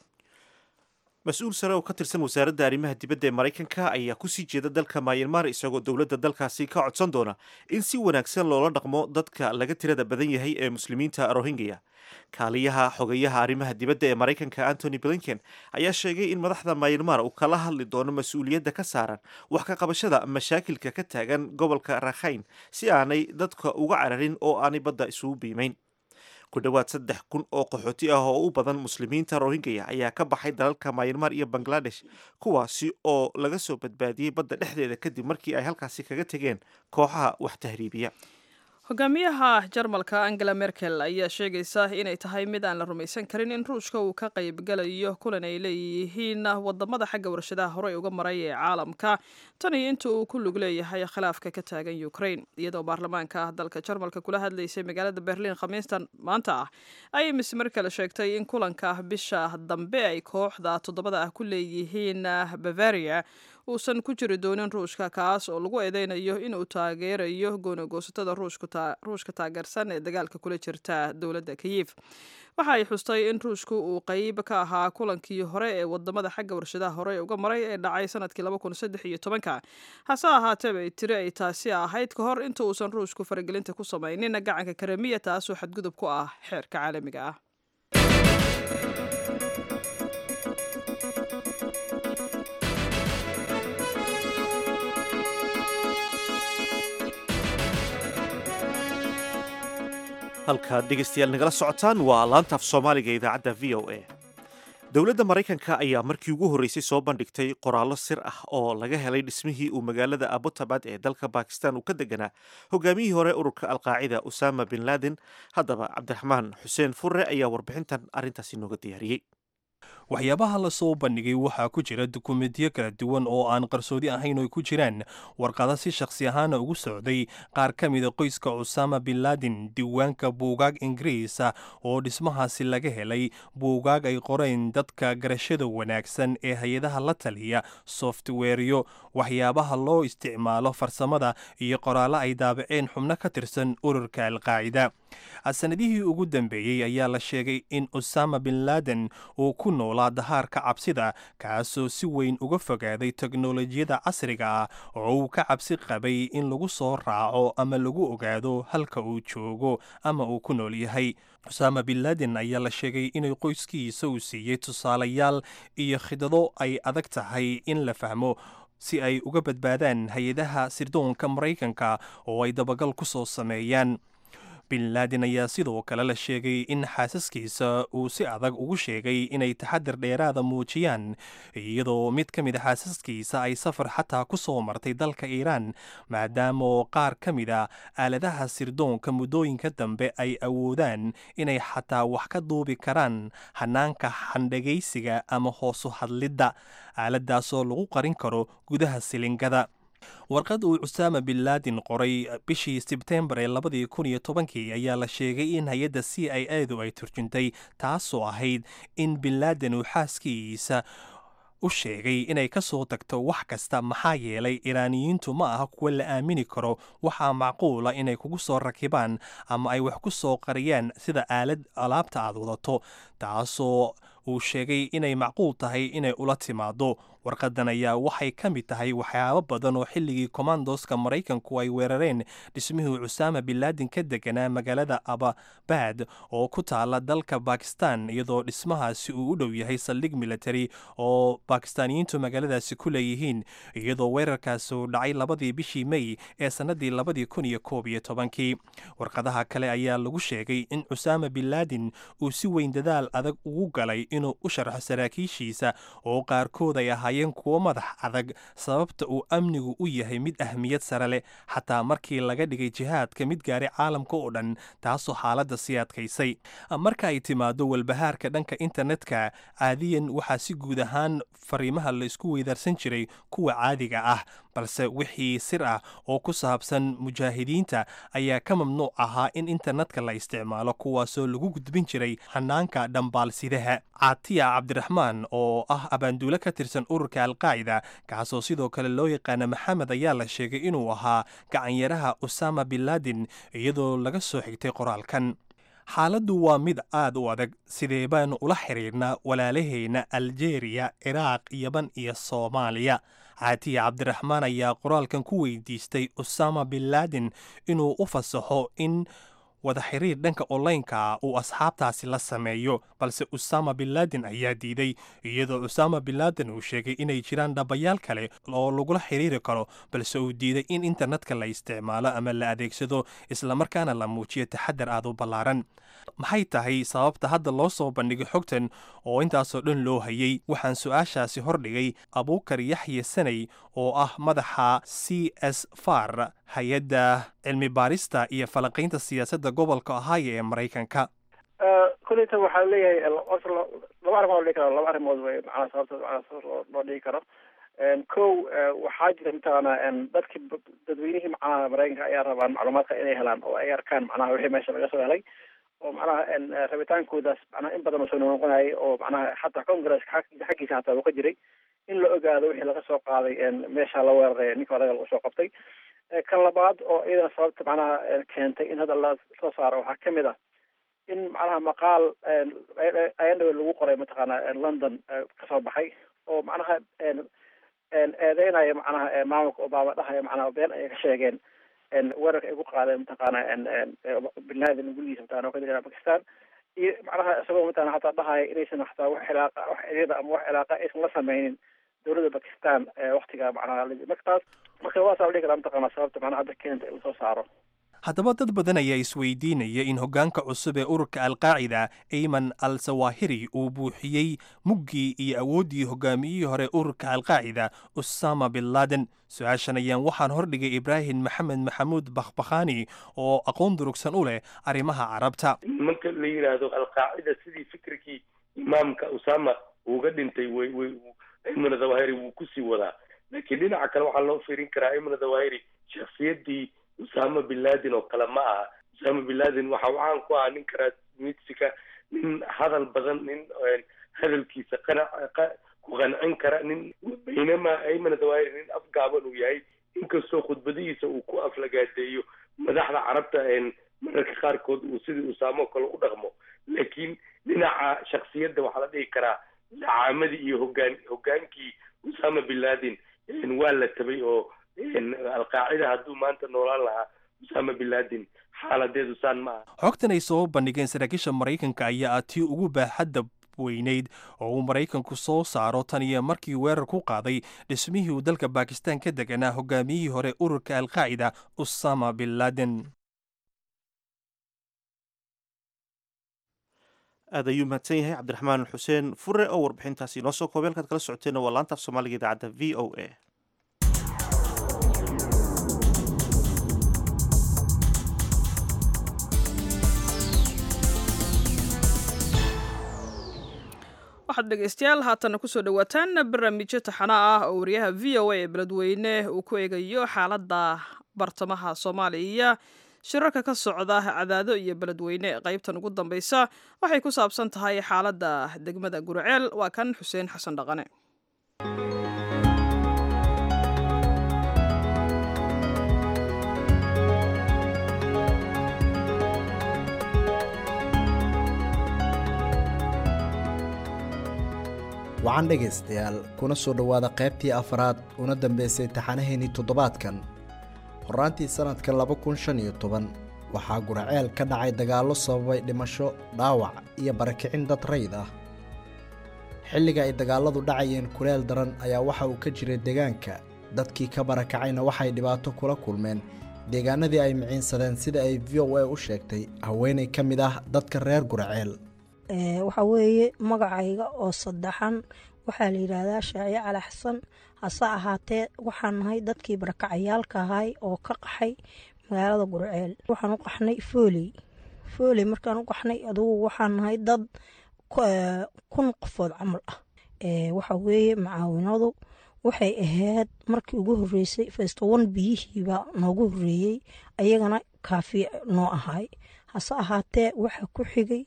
mas-uul sare oo ka tirsan wasaaradda arrimaha dibadda ee maraykanka ayaa kusii jeeda dalka mayanmar isagoo dowladda dalkaasi ka codsan doona in si wanaagsan loola dhaqmo dadka laga tirada badan yahay ee muslimiinta rohingya kaaliyaha xogayaha arrimaha dibadda ee maraykanka antony blinken ayaa sheegay in madaxda mayanmar uu kala hadli doono mas-uuliyadda ka saaran wax ka qabashada mashaakilka ka taagan gobolka rakhayn si aanay dadka uga cararin oo aanay badda isugu biimayn ku dhowaad saddex kun oo qaxooti ah oo u badan muslimiinta rohingya ayaa ka baxay dalalka mayanmar iyo bangladesh kuwaasi oo laga soo badbaadiyey badda dhexdeeda kadib markii ay halkaasi kaga tegeen kooxaha wax tahriibiya hogaamiyaha jarmalka angela merkel ayaa sheegaysa inay tahay mid aan la rumaysan karin in ruushka uu ka qaybgalayo kulan ay leeyihiin wadamada xagga warshadaha horey uga maray ee caalamka tan iyo inta uu ku lug leeyahay khilaafka ka taagan ukraine iyadoo baarlamaanka dalka jarmalka kula hadlaysay magaalada berliin khamiistan maanta ah ayay miss merkel sheegtay in kulanka bisha dambe ay kooxda toddobada ah ku leeyihiin bavaria uusan ku jiri doonin ruushka kaas oo lagu eedeynayo inuu taageerayo goonagoosatada ruushka taageersan ee dagaalka kula jirta dowladda kiyif waxa ay xustay in ruushku uu qeyb ka ahaa kulankii hore ee wadamada xagga warshadaha hore uga maray ee dhacay sanadkii ka hase ahaatee bay tiri ay taasi ahayd ka hor inta uusan ruushku faragelinta ku samaynin gacanka karamiya taasoo xadgudub ku ah xeerka caalamiga ah halkaad dhegaystayaal nagala socotaan waa laantaaf soomaaliga idaacadda v o a dowladda maraykanka ayaa markii ugu horreysay soo bandhigtay qoraallo sir ah oo laga helay dhismihii uu magaalada abutabad ee dalka bakistan uu ka deganaa hogaamiyihii hore ururka alqaacida usama bin laden haddaba cabdiraxmaan xuseen furre ayaa warbixintan arrintaasi nooga diyaariyey waxyaabaha la soo bandhigay waxaa ku jira dukumentiyo kala duwan oo aan qarsoodi ahayn oo ku jiraan warqada si shakhsi ahaana ugu socday qaar ka mida qoyska cusaama bin laden diiwaanka buugaag ingiriisa oo dhismahaasi laga helay buugaag ay qoreen dadka garashada wanaagsan ee hay-adaha la taliya softweeryo waxyaabaha loo isticmaalo farsamada iyo qoraallo ay daabaceen xubno ka tirsan ururka alqaacida sanadihii ugu dambeeyey ayaa la sheegay in usama bin laden uu ku noolaa dahaarka cabsida kaasoo si weyn uga fogaaday teknolojiyada casriga ah oo uu ka cabsi qabay in lagu soo raaco ama lagu ogaado halka uu joogo ama uu ku nool yahay usama bin laden ayaa la sheegay inay qoyskiisa uu siiyey tusaalayaal iyo khidado ay adag tahay in la fahmo si ay uga badbaadaan hay-adaha sirdoonka maraykanka oo ay dabagal ku soo sameeyaan bin laden ayaa sidoo kale la sheegay in xaasaskiisa uu si adag ugu sheegay inay taxadir dheeraada muujiyaan iyadoo mid ka mid a xaasaskiisa ay safar xataa ku soo martay dalka iiraan maadaama oo qaar ka mid a aaladaha sirdoonka muddooyinka dambe ay awoodaan inay xataa wax ka duubi karaan hanaanka xandhagaysiga ama hoosu hadlidda aaladaasoo lagu qarin karo gudaha silingada warqad uu cusaama bin laden qoray bishii sebtembar ee labadii kun iyo tobankii ayaa la sheegay in hay-adda c i adu ay turjuntay taasoo ahayd in bin laden uu xaaskiisa u sheegay inay ka soo tagto wax kasta maxaa yeelay iraaniyiintu ma aha kuwa la aamini karo waxaa macquula inay kugu soo rakibaan ama ay wax ku soo qariyaan sida aalad alaabta aad wadato taasoo uu sheegay inay macquul tahay inay ula timaado warqadan ayaa waxay ka mid tahay waxyaabo badan oo xilligii kommandoska maraykanku ay weerareen dhismihii cusaama binlaadin ka deganaa magaalada ababad oo ku taala dalka bakistan iyadoo dhismahaasi uu u dhow yahay saldhig military oo bakistaaniyiintu magaaladaasi ku leeyihiin iyadoo weerarkaasi uu dhacay labadii bishii mey ee sannadii labadii kun iyo koob iyo tobankii warqadaha kale ayaa lagu sheegay in cusaama binlaadin uu si weyn dadaal adag ugu galay inuu u sharxo saraakiishiisa oo qaarkood ay ahaayeen kuwo madax adag sababta uu amnigu u yahay mid ahmiyad sare leh xataa markii laga dhigay jihaadka mid gaaray caalamka oo dhan taasoo xaaladda sii adkaysay marka ay timaado walbahaarka dhanka internetka caadiyan waxaa si guud ahaan fariimaha la isku weydaarsan jiray kuwa caadiga ah balse wixii sir ah oo ku saabsan mujaahidiinta ayaa ka mamnuuc ahaa in internetka la isticmaalo kuwaasoo lagu gudbin jiray hanaanka dhambaalsidaha caatiya cabdiraxmaan oo ah abaanduule ka tirsan ururka alqaacida kaasoo sidoo kale loo yaqaana maxamed ayaa la sheegay inuu ahaa gacanyaraha usama binlaadin iyadoo laga soo xigtay qoraalkan xaaladdu waa mid aad u adag sidee baanu ula xiriirnaa walaalahayna aljeeriya ciraaq yaban iyo soomaaliya caatiya cabdiraxmaan ayaa qoraalkan ku weydiistay usama binlaadin inuu u fasaxo in wada xiriir dhanka onlineka uu asxaabtaasi la sameeyo balse usama binlaadin ayaa diiday iyadoo usama binlaadin uu sheegay inay jiraan dhabayaal kale oo lagula xiriiri karo balse uu diiday in internetka la isticmaalo ama la adeegsado islamarkaana la muujiyo taxadar aad u ballaaran maxay tahay sababta hadda loo soo bandhigay xogtan oo intaasoo dhan loo hayay waxaan su-aashaasi hordhigay abuukar yaxye sanay oo ah madaxa c s far hay-adda cilmi baarista iyo falanqaynta siyaasadda gobolka ohio ee maraykanka kuleyta waxaa leeyahay laba arrimood dhigi karo laba arrimood wey macnaa sababta macnaa loo dhigi karo kow waxaa jira mataqaana dadki dadweynihii macnaha maraykanka ayaa rabaan macluumaadka inay helaan oo ay arkaan macnaha wixii meesha laga soo helay oo macnaha rabitaankoodaas macnaha in badan oo soo noqonayay oo macnaha xataa congresska xaggiisa hataa uu ka jiray in la ogaado wixii laga soo qaaday meesha la weeraray ninka odaga lagu soo qabtay kan labaad oo iyadana sababta macnaha keentay in hadda la soo saaro waxaa kamid ah in macnaha maqaal ayandhawe lagu qoray mataqaana london kasoo baxay oo macnaha eedeynaya macnaha maamulka obama dhahaya macnaha been ayay ka sheegeen weerarka ay ku qaadeen mataqaana binladen gurigiisa mataqana oo ka jira bakistan iyo macnaha isagoo mataqana hataa dhahaya inaysan hataa wax cilaaqa wax xiriira ama wax cilaaqa aysan la sameynin dowladda bakistan waktiga macnaha markaas marka waasaa dhihi karaa mataqana sababta macnaha hadda keenta in lasoo saaro haddaba dad badan ayaa isweydiinaya in hoggaanka cusub ee ururka alqaacida ayman al sawahiri uu buuxiyey muggii iyo awooddii hogaamiyihii hore ururka alqaacida usama bin laden su-aashan ayaan waxaan hordhigay ibraahim maxamed maxamuud bakhbakhani oo aqoon durugsan u leh arrimaha carabta nimanka la yidhaahdo alqaacida sidii fikirkii imaamka usama uuga dhintay way way ayman zawahiri wuu kusii wadaa laakiin dhinaca kale waxaa loo fiirin karaa ayman zawahiri shakhsiyaddii usama bin laden oo kale ma aha usama bin laden waxa uu caan ku ahaa nin karaasmidsika nin hadal badan nin hadalkiisa qanac ku qancin kara nin baynamaa ayman zawahiri nin afgaaban uu yahay inkastoo khudbadihiisa uu ku aflagaadeeyo madaxda carabta mararka qaarkood uu sidii usaamo kale u dhaqmo laakiin dhinaca shaksiyadda waxaa la dhihi karaa dacaamadii iyo hogaan hogaankii usama bin laden waa la tabay oo alqaacida hadduu maanta noolaan lahaa usama bin laden xaaladeedu saan ma aha xogtan ay soo bandhigeen saraakiisha maraykanka ayaa ah tii ugu baaxadda weyneyd oo uu maraykanku soo saaro tan iyo markii weerar ku qaaday dhismihii uu dalka bakistan ka deganaa hogaamiyihii hore ururka alqaacida usama bin laden aad ayuu mahadsan yahay cabdiraxmaan xuseen fure oo warbixintaasi inoo soo koobay halkaad kala socoteen waa laanta af soomaaliga idaacadda v o a waxaad dhegeystayaal haatana kusoo dhawaataan barnaamijyo taxana ah oo wariyaha v o a ee beledweyne uu ku eegayo xaaladda bartamaha soomaaliya shirarka ka socda cadaado iyo beledweyne qaybtan ugu dambeysa waxay ku saabsan tahay xaaladda degmada gurceel waa kan xuseen xasan dhaqane wacan dhegaystayaal kuna soo dhowaada qaybtii afraad una dambaysay taxanaheennii toddobaadkan horraantii sannadkan laba kun shan iyo toban waxaa guraceel ka dhacay dagaallo sababay dhimasho dhaawac iyo barakicin dad rayd ah xilliga ay dagaalladu dhacayeen kuleel daran ayaa waxa uu ka jiray deegaanka dadkii ka barakacayna waxay dhibaato kula kulmeen deegaanadii ay miciinsadeen sida ay v o a u sheegtay haweenay ka mid ah dadka reer guraceel waxaa weeye magacayga oo saddexan waxaa la yidhaahdaa shaaciye cali xasan hase ahaatee waxaan nahay dadkii barakacayaalka ahay oo ka qaxay magaalada gurceel waxaan u qaxnay fooley fooley markaan u qaxnay adugu waxaan nahay dad kun qofood camal ah waxa weeye macaawinadu waxay ahayd markii ugu horeysay festowan biyihiiba noogu horeeyey ayagana kaafi noo ahay hase ahaatee waxaa ku xigay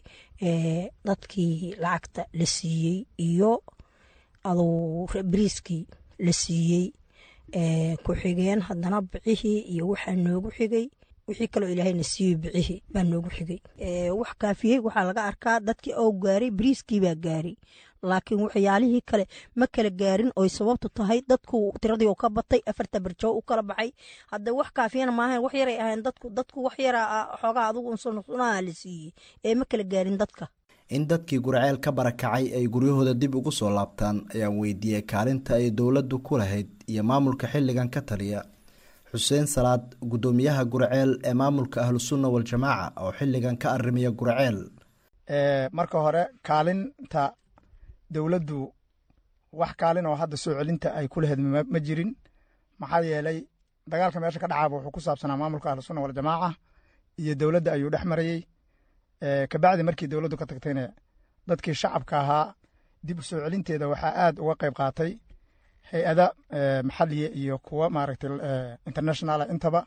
dadkii lacagta la siiyey iyo aduu bariiskii la siiyey ku xigeen haddana bicihii iyo waxaa noogu xigay wixii kaloo ilaahayna siiyey bicihii baa noogu xigay wax kaafiyey waxaa laga arkaa dadkii oo gaaray bariiskii baa gaaray laakiin waxyaalihii kale ma kala gaarin oy sababtu tahay dadku tiradii oo ka batay afarta barjoo u kala baxay hadda wax kaafiyana maahayn wax yaray ahayn dadku dadku wax yara xoogaa adugu unsunaha la siiyey ee ma kala gaarin dadka in dadkii gurceel ka barakacay ay guryahooda dib ugu soo laabtaan ayaan weydiiyey kaalinta ay dowladdu ku lahayd iyo maamulka xilligan ka taliya xuseen salaad guddoomiyaha gurceel ee maamulka ahlusunna waljamaaca oo xilligan ka arrimiya gurceel marka hore kaalinta dowladdu wax kaalin oo hadda soo celinta ay ku lahayd ma jirin maxaa yeelay dagaalka meesha ka dhacaaba wuxuu ku saabsanaa maamulka ahlusunna waljamaaca iyo dowladda ayuu dhex marayey kabacdi markii dowladdu ka tagtayna dadkii shacabka ahaa dib u soo celinteeda waxaa aad uga qayb qaatay hay-ada maxaliya iyo kuwa maaragtay internationala intaba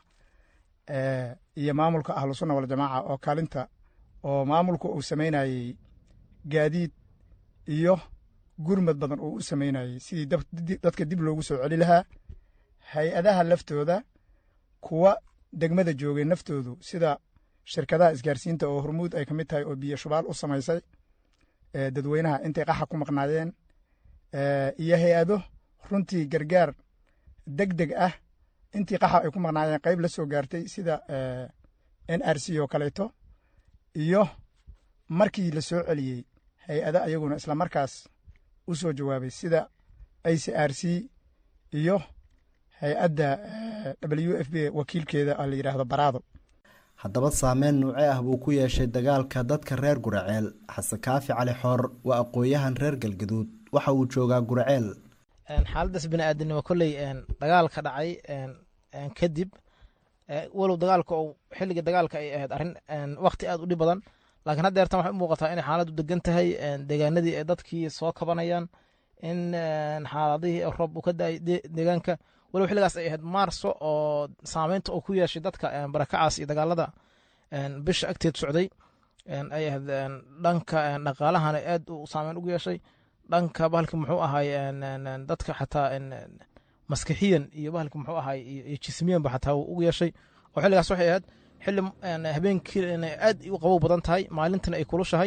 iyo maamulka ahlusunna waljamaaca oo kaalinta oo maamulku uu samaynayey gaadiid iyo gurmad badan uu u samaynayey sidii dadka dib loogu soo celi lahaa hay-adaha laftooda kuwa degmada joogay naftoodu sida shirkadaha isgaarsiinta oo hormuud ay ka mid tahay oo biyo shubaal u samaysay dadweynaha intay qaxa ku maqnaayeen iyo hay-ado runtii gargaar deg deg ah intii qaxa ay ku maqnaayeen qayb la soo gaartay sida n r c oo kaleeto iyo markii la soo celiyey hay-ado ayaguna isla markaas u soo jawaabay sida i c r c iyo hay-adda w f b wakiilkeeda la yidhaahdo baraado haddaba saameyn nuuce ah buu ku yeeshay dagaalka dadka reer guraceel xasan kaafi cali xoor waa aqooyahan reer galgaduud waxa uu joogaa guraceel xaaladaas biniaadanimo kolley dagaal ka dhacay kadib walow dagaalka ou xilligii dagaalka ay ahayd arrin wakti aad u dhib badan laakiin hadda eertan waxay u muuqataa inay xaaladdu degan tahay deegaanadii ay dadkii soo kabanayaan in xaaladihii roob uu ka da-ay deegaanka walow xilligaas ay ahayd maarso oo saameynta uu ku yeeshay dadka barakacaas iyo dagaalada bisha agteed socday ay ahayd dhanka dhaqaalahana aad u saameyn ugu yeeshay dhanka bahalki muxuu ahay dadka xataa maskixiyan iyo bahalki muxuu ahay iyo jismiyanba xataa ugu yeeshay oo xilligaas waxay ahayd xilli habeenkii inay aad u qabow badan tahay maalintana ay kulushahay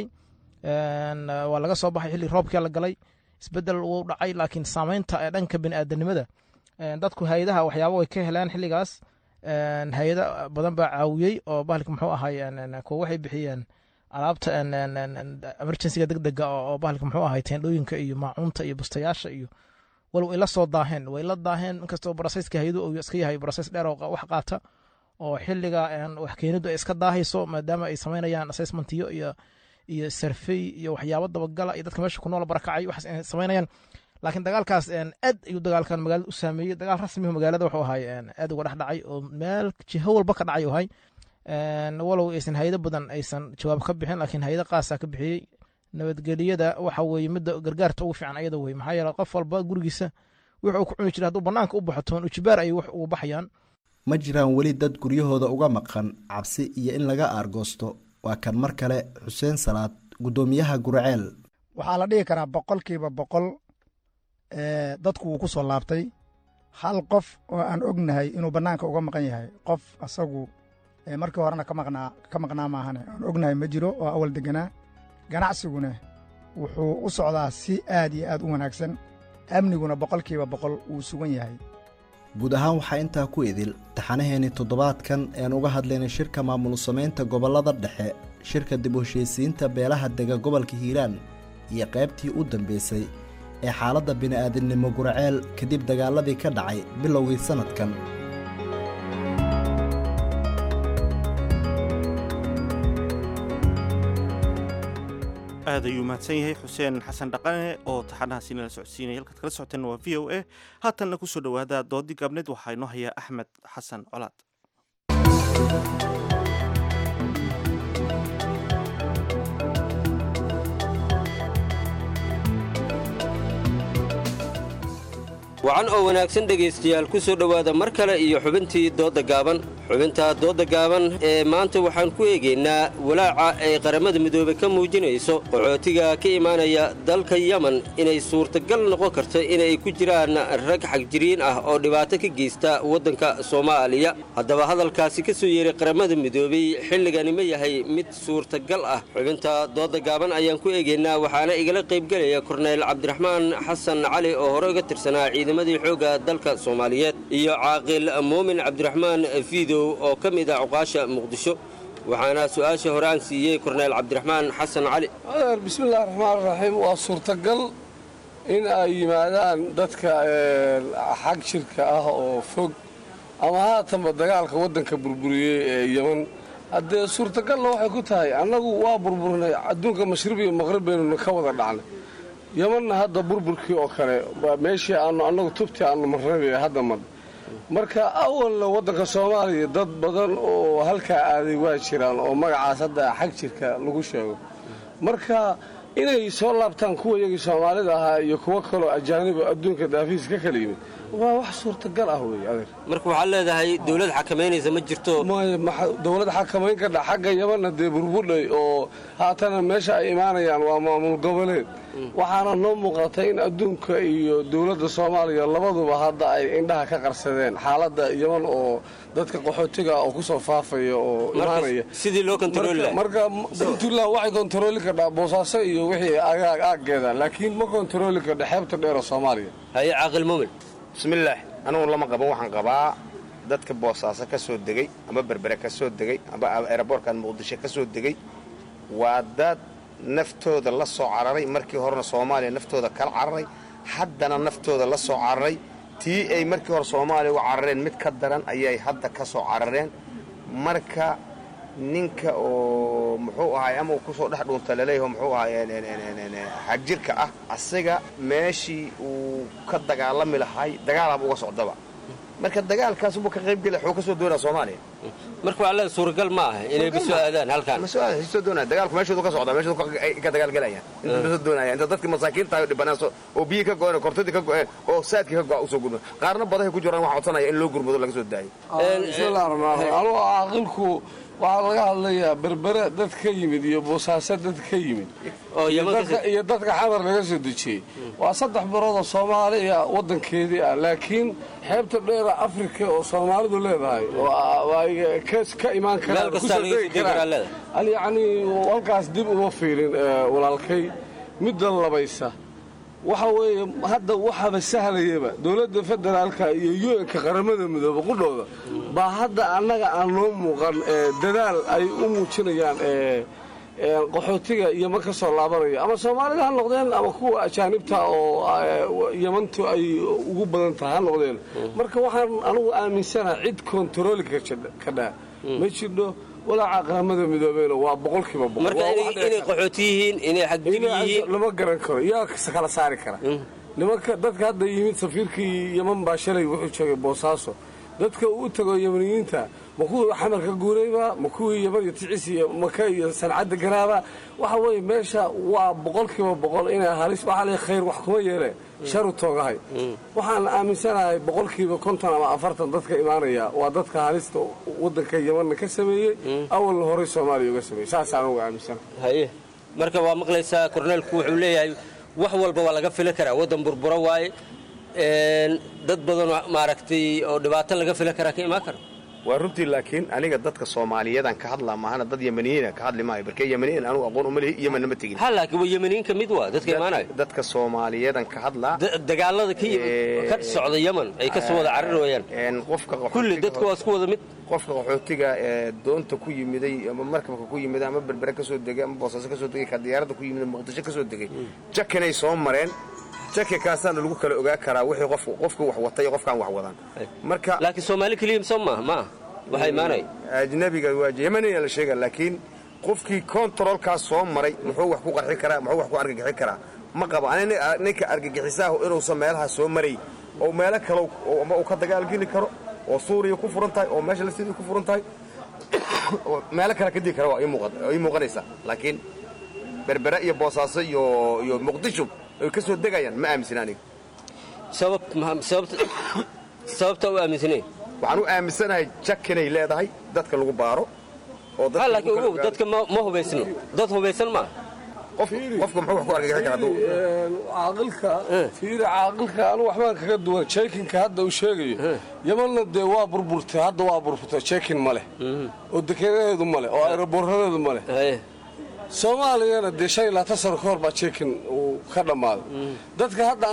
waa laga soo baxay xilli roobkia la galay isbedel wuu dhacay laakiin saameynta ee dhanka biniaadanimada dadku hay-adaha waxyaaba way ka heleen xilligaas hay-ada badan baa caawiyey oo bahalki muxuu ahay kuwa waxay bixiyeen alaabta emergencyga deg dega oo bahalka muxuu ahay teendhooyinka iyo maacuunta iyo bustayaasha iyo walow ay la soo daaheen way la daaheen inkastoo barasayska hayadu uu iska yahay barasays dheer oo wax qaata oo xilliga wax keenidu ay iska daahayso maadaama ay samaynayaan assessmentiyo iyo iyo sarfey iyo waxyaabo dabagala iyo dadka meesha ku nool barakacay waxaas ay samaynayaan laakiin dagaalkaas aad ayuu dagaalkan magaalada u saameeyey dagaal rasmihu magaalada wuxuu ahay aad uga dhex dhacay oo meel jiho walba ka dhacay ahay walow aysan hayado badan aysan jawaab ka bixin laakiin hayado qaasa ka bixiyey nabadgeliyada waxa weeye midda gargaarta ugu fiican ayada wey maxaa yeele qof walba gurigiisa wuxuu ku cuni jira hadduu banaanka u baxo toon ujibaar ayay wax ugu baxayaan ma jiraan weli dad guryahooda uga maqan cabsi iyo in laga aargoosto waa kan mar kale xuseen salaad guddoomiyaha gurceel waxaa la dhihi karaa boqolkiiba boqol dadku wuu ku soo laabtay hal qof oo aan ognahay inuu bannaanka uga maqan yahay qof asagu markii horena ka maqnaa ka maqnaa maahane aan ognahay ma jiro oo awal deganaa ganacsiguna wuxuu u socdaa si aad iyo aad u wanaagsan amniguna boqolkiiba boqol wuu sugan yahay guud ahaan waxaa intaa ku idil taxanaheennii toddobaadkan een uga hadlaynay shirka maamul samaynta gobollada dhexe shirka dib u heshiisiinta beelaha dega gobolka hiiraan iyo qaybtii u dambaysay ee xaaladda bini'aadamnimo guraceel kadib dagaaladii ka dhacay bilowgii sannadkan aad ayuu mahadsan yahay xuseen xasan dhaqane oo taxanahaasi nala socodsiinaya halkaad kala socoteen waa v o a haatanna ku soo dhowaada doodii gaabneed waxaa inoo hayaa axmed xasan colaad wacan oo wanaagsan dhegaystayaal ku soo dhowaada mar kale iyo xubintii doodda gaaban xubinta doodda gaaban ee maanta waxaan ku eegaynaa walaaca ay qaramada midoobe ka muujinayso qaxootiga ka imaanaya dalka yemen inay suurtagal noqon karto inay ku jiraan rag xagjiriin ah oo dhibaato ka geysta waddanka soomaaliya haddaba hadalkaasi ka soo yeeray qaramada midoobey xilligani ma yahay mid suurtagal ah xubinta doodda gaaban ayaan ku eegaynaa waxaana igala qaybgelaya korneyl cabdiraxmaan xasan cali oo hore uga tirsanaa ciidamadii xoogga dalka soomaaliyeed iyo caaqil muumin cabdiraxmaan fiidow oo ka mid ah cuqaasha muqdisho waxaana su-aasha hore aan siiyey korneyl cabdiraxmaan xasan cali adeer bismillahi raxmaan raxiim waa suurtagal in ay yimaadaan dadka xag shirka ah oo fog ama haatanba dagaalka waddanka burburiyey ee yeman haddee suurtagalna waxay ku tahay annagu waa burburnay adduunka mashriq iyo maqrib baynuna ka wada dhacnay yemanna hadda burburkii oo kale meeshii aanu annagu tubtii aanu marnay hadda mar marka awalna waddanka soomaaliya dad badan oo halkaa aaday waa jiraan oo magacaas hadda xag jirka lagu sheego marka inay soo laabtaan kuwa iyagii soomaalida ahaa iyo kuwo kaloo ajaaniba adduunka daafiis ka kala yimid waa wax suurtagal ah wey adeer marka waxaad leedahay dowlad xakamaynaysa ma jirto dowlad xakamayn kadha xagga yamanna dee burbudhay oo haatana meesha ay imaanayaan waa maamul goboleed waxaana noo muuqata in adduunka iyo dowladda soomaaliya labaduba hadda ay indhaha ka qarsadeen xaaladda yaman oo dadka qaxootiga oo kusoo faafaya oo imaanaya sidii loo kontarooli lahaa marka puntland waxay kontarooli kadhaa boosaaso iyo wixii agaag aaggeeda laakiin ma kontarooli kadha xeebta dheer oo soomaaliya haye caaqil muumin bismillaah anugu lama qaban waxaan qabaa dadka boosaaso ka soo degay ama berbere ka soo degay ama eeraboorkan muqdisho ka soo degay waa dad naftooda la soo cararay markii horena soomaaliya naftooda kala cararay haddana naftooda la soo cararay tii ay markii hore soomaaliya uga carareen mid ka daran ayay hadda ka soo carareen marka ninka oo muxuu ahaay ama uu kusoo dhex dhuunta laleeyaho muxuu ahaay xagjirka ah asaga meeshii uu ka dagaalami lahay dagaalaaba uga socdaba marka dagaalkaas ubuu ka qaybgela xuu ka soo doonaa soomaaliya marka waa leeda suuragal ma aha inay ba soo aadaan halkaan ma soo aadaan soo doonaya dagaalku meeshoodu ka socdaa meeshoodu ka dagaalgelayaan inta ma soo doonaya inta dadkii masaakiinta ayo dhibanaan oo biyii ka go-een oo kortadii ka go-een oo saadkii ka go-a usoo gurmado qaarna badahay ku jiraan waxaa codsanaya in loo gurmado laga soo daayo bismillahi raxmaan raxiim anugu caaqilku waxaa laga hadlayaa berbere dad ka yimid iyo boosaaso dad ka yimid iyo dadka xamar laga soo dejiyey waa saddex bilood oo soomaaliya waddankeedii ah laakiin xeebta dheera afrika oo soomaalidu leedahay oo ka imaan karaan kusoo degi karaan yacnii halkaas dib uma fiirin walaalkay midda labaysa waxa weeye hadda waxaaba sahlayaba dowladda federaalka iyo u-nka qaramada midoobe qudhooda baa hadda annaga aan noo muuqan dadaal ay u muujinayaan qaxootiga yama ka soo laabanaya ama soomaalida ha noqdeen ama kuwa ajaanibta oo yamantu ay ugu badan tahay ha noqdeen marka waxaan anugu aaminsanaha cid kontarooli kadhaa ma jidho walaaca qaramada midoobeyna waa boqolkiiba boqolinay qaxooti yihiin inay xagjir yihiin lama garan karo yaa kala saari kara nimanka dadka hadda yimid safiirkii yaman baa shalay wuxuu joogay boosaaso dadka uu tago yamaniyiinta ma kuwii xamarka guurayba ma kuwii yaman iyo ticis iyo maka iyo sancadda garaaba waxa weeye meesha waa boqolkiiba boqol inay halis waxaa le khayr wax kuma yeele sharu toogahay waxaan aaminsanahay boqolkiiba konton ama afartan dadka imaanaya waa dadka halista waddanka yamanna ka sameeyey awalna horey soomaaliya uga sameeyey saasaan uga aaminsanahay haye marka waa maqlaysaa korneelku wuxuu leeyahay wax walba waa laga fili karaa waddan burburo waaye dad badanoo maaragtay oo dhibaato laga fili karaa ka imaan kara waa runtii laakiin aniga dadka soomaaliyeedaan ka hadlaa maahana dad yemaniyiina ka hadli maayo barkee yemaniyiin anugu aqoon uma lihi yemanna ma tegin ha laakiin waa yemaniyiin ka mid waa dadka imaanayo dadka soomaaliyeedan ka hadlaa dagaalada ka yimid ka socda yeman ay ka soo wada cararayaan qofka kulli dadka waa isku wada mid qofka qaxootiga ee doonta ku yimiday ama markabka ku yimiday ama berbere ka soo degay ama boosaaso ka soo degay ka diyaaradda ku yimiday muqdisho ka soo degay jakinay soo mareen jaki kaasaana lagu kala ogaa karaa wixii qof qofka wax wata iyo qofkaan wax wadaan marka laakiin soomaali keliya soo maaha ma ah waxaa imaanaya ajnabiga waa yemaniya la sheega laakiin qofkii kontaroolkaas soo maray muxuu wax ku qarxi karaa muxuu wax ku argagixi karaa ma qabo ani ninka argagixisaahu inuusan meelaha soo maray oo meelo kale ama uu ka dagaalgeli karo oo suuriya ku furan tahay oo meesha lasidii ku furan tahay oo meelo kale ka digi kara waa ii muuqanaysaa laakiin berbere iyo boosaaso iyo iyo muqdisho ay ka soo degayaan ma aaminsan aniga sababta u aaminsanayn waxaan u aaminsanahay jak inay leedahay dadka lagu baaro oo laakiin ogow dadka ma hubaysno dad hubaysan maa qofka muxuu wax ku argagixi karaa hadduu caaqilka fiiri caaqilka anu waxbaan kaga duwan jeekinka hadda uu sheegayo yamanna dee waa burburtay hadda waa burburtay jeekin ma leh oo dekenadeedu ma leh oo aeroboorradeedu ma leh soomaaliyana dee shan iyo labaatan sano ka hor baa jeekin uu ka dhammaaday dadka hadda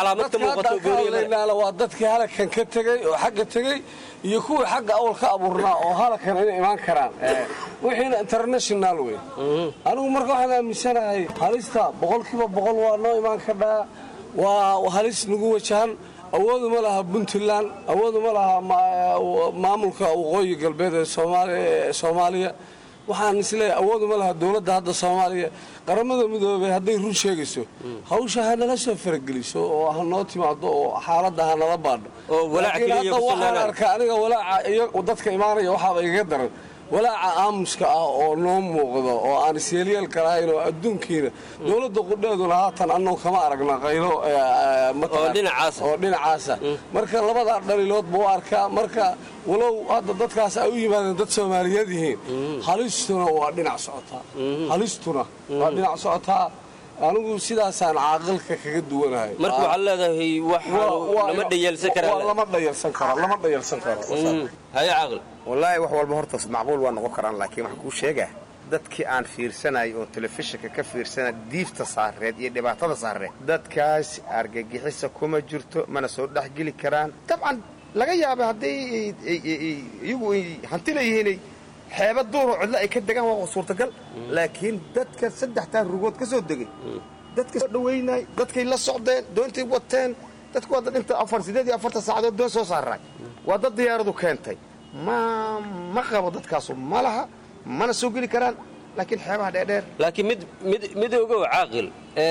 waa dadkii halakan ka tegey oo xagga tegey iyo kuwii xagga awal ka abuurnaa oo halakan inay imaan karaan wixiina international wey anigu marka waxaan aaminsanahay halista boqolkiiba boqol waa noo imaan kadhaa waa halis nagu wajahan awoodu ma laha puntland awoodu ma laha maamulka waqooyi galbeed ee soomaaliya waxaan isleeyahay awoodu ma laha dowladda hadda soomaaliya qaramada midoobey hadday run sheegayso hawsha ha nala soo farageliso oo ha noo timaado oo xaaladda ha nala baadho laakiin hadda waxaan arkaa aniga walaaca dadka imaanaya waxaaba igaga daran walaaca aamuska ah oo noo muuqdo oo aan isyeelyeelka lahayn oo adduunkiina dowladda qudheeduna haatan annagu kama aragna qaylo oo dhinacaasa marka labadaa dhaliiloodba u arkaa marka walow hadda dadkaas ay u yimaadeen dad soomaaliyeed yihiin halistuna waa dhinac socotaa halistuna waa dhinac socotaa anigu sidaasaan caaqilka kaga duwanahay marka waxaad leedahay lama dhayalsan lama dhayalsan karo lama dhayalsan karo haye caaqil wallaahi wax walba horta macquul waa noqon karaan laakiin waxaan kuu sheegaa dadkii aan fiirsanay oo telefishinka ka fiirsana diifta saareed iyo dhibaatada saareed dadkaas argagixisa kuma jirto mana soo dhexgeli karaan dabcan laga yaaba hadday iyagu ay hanti leeyihiinay xeeba duuroo cidlo ay ka degaan waa suurtagal laakiin dadka saddextaa rugood ka soo degay dadka soo dhaweynay dadkay la socdeen doontay wateen dadku waa dad inta afar siddeed iyo afartan saacadood doon soo saaray waa dad diyaaradu keentay ma ma qabo dadkaasu ma laha mana soo geli karaan laakiin xeebaha dheerdheer laakiin mid mid mid ogow caaqil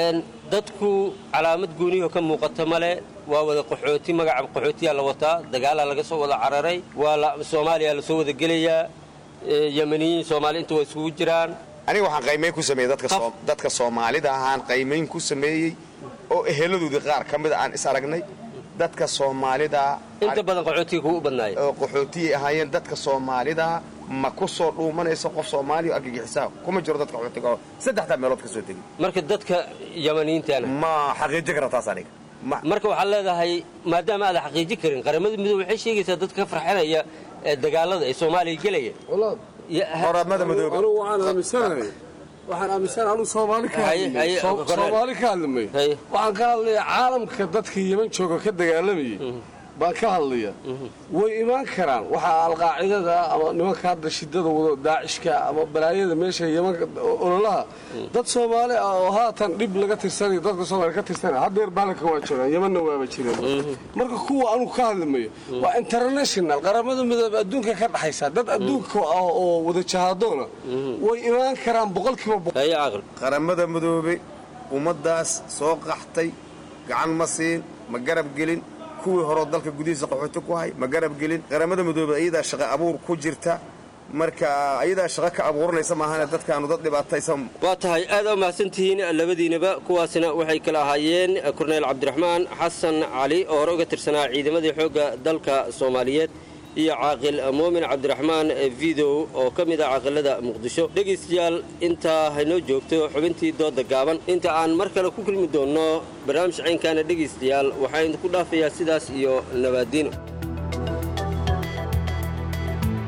dadku calaamad gooniyaho ka muuqata male waa wada qaxooti magaca qaxootiyaa la wataa dagaalaa laga soo wada cararay waa soomaaliya la soo wada gelayaa yemaniyiin soomaali inta waa isugu jiraan aniga waxaan qaymayn ku sameeyey dadka soomaalida ahaan qaymayn ku sameeyey oo eheladoodii qaar ka mida aan is aragnay dadka soomaalida inta badan qaxootiga kugu badnaaya oo qaxootiyay ahaayeen dadka soomaalida ma ku soo dhuumanayso qof soomaaliya oo argagixisaa kuma jiro dadka qaxootiga oo saddexdaa meelood ka soo degay marka dadka yamaniyiintaana ma xaqiijin kara taas aniga marka waxaad leedahay maadaama aadan xaqiijin karin qaramada midoobe waxay sheegaysaa dadka ka farxinaya ee dagaalada ee soomaaliya gelaya qoramada midoobe anigu waxaan aaminsanahay waxaan aaminsanahay anigu soomaali ka hadlimay soomaali ka hadlimay waxaan ka hadlayaa caalamka dadka yeman jooga ka dagaalamayay baan ka hadlaya way imaan karaan waxaa alqaacidada ama nimanka hadda shidada wado daacishka ama balaayada meesha yemanka ololaha dad soomaali ah oo haatan dhib laga tirsanay dadka soomaali ka tirsanay haddeer baalanka waa jiraan yemanna waaba jireen marka kuwa anugu ka hadlimayo waa international qaramada midoobe adduunka ka dhaxaysa dad adduunka ah oo wada jahaadoona way imaan karaan boqolkiiba qaramada midoobe ummadaas soo qaxtay gacan ma siin ma garab gelin kuwii horeo dalka gudihiisa qaxooti ku hay ma garab gelin qaramada midoobe ayadaa shaqo abuur ku jirta marka ayadaa shaqo ka abuuranaysa maahane dadkaanu dad dhibaataysan waa tahay aad u mahadsantihiin labadiinaba kuwaasina waxay kala ahaayeen korneyl cabdiraxmaan xasan cali oo hore uga tirsanaa ciidamadii xoogga dalka soomaaliyeed iyo caaqil muumin cabdiraxmaan vidow oo ka mid ah caaqilada muqdisho dhegaystayaal intaa haynoo joogto xubintii dooda gaaban inta aan mar kale ku kulmi doonno barnaamij caynkaana dhegaystayaal waxaa idinku dhaafayaa sidaas iyo nabaadiino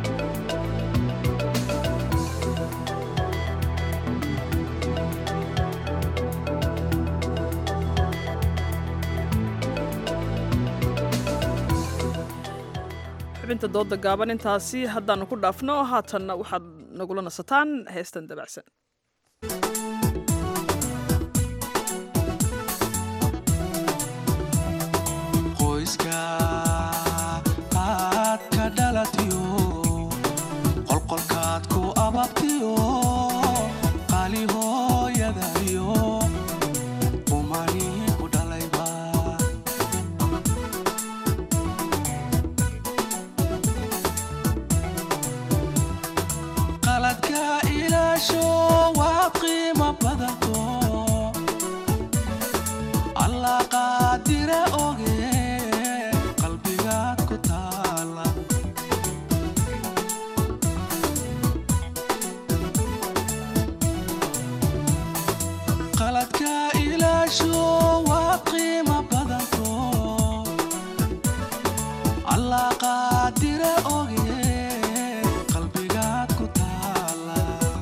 xubinta dooda gaaban intaasi haddaannu ku dhaafno haatanna waxaad nagula nasataan heestan dabacsan qoyska aad ka dhalatiyo qolqolkaad ku ababtiyo qaali hooyadayo umani ku dhalayba qaladka ilaasho waad qiimo badanto allah qaadire oge qalbigaad ku taala qaladka ilaasho waad qiimo badanto allah qaadire oge qalbigaad ku taala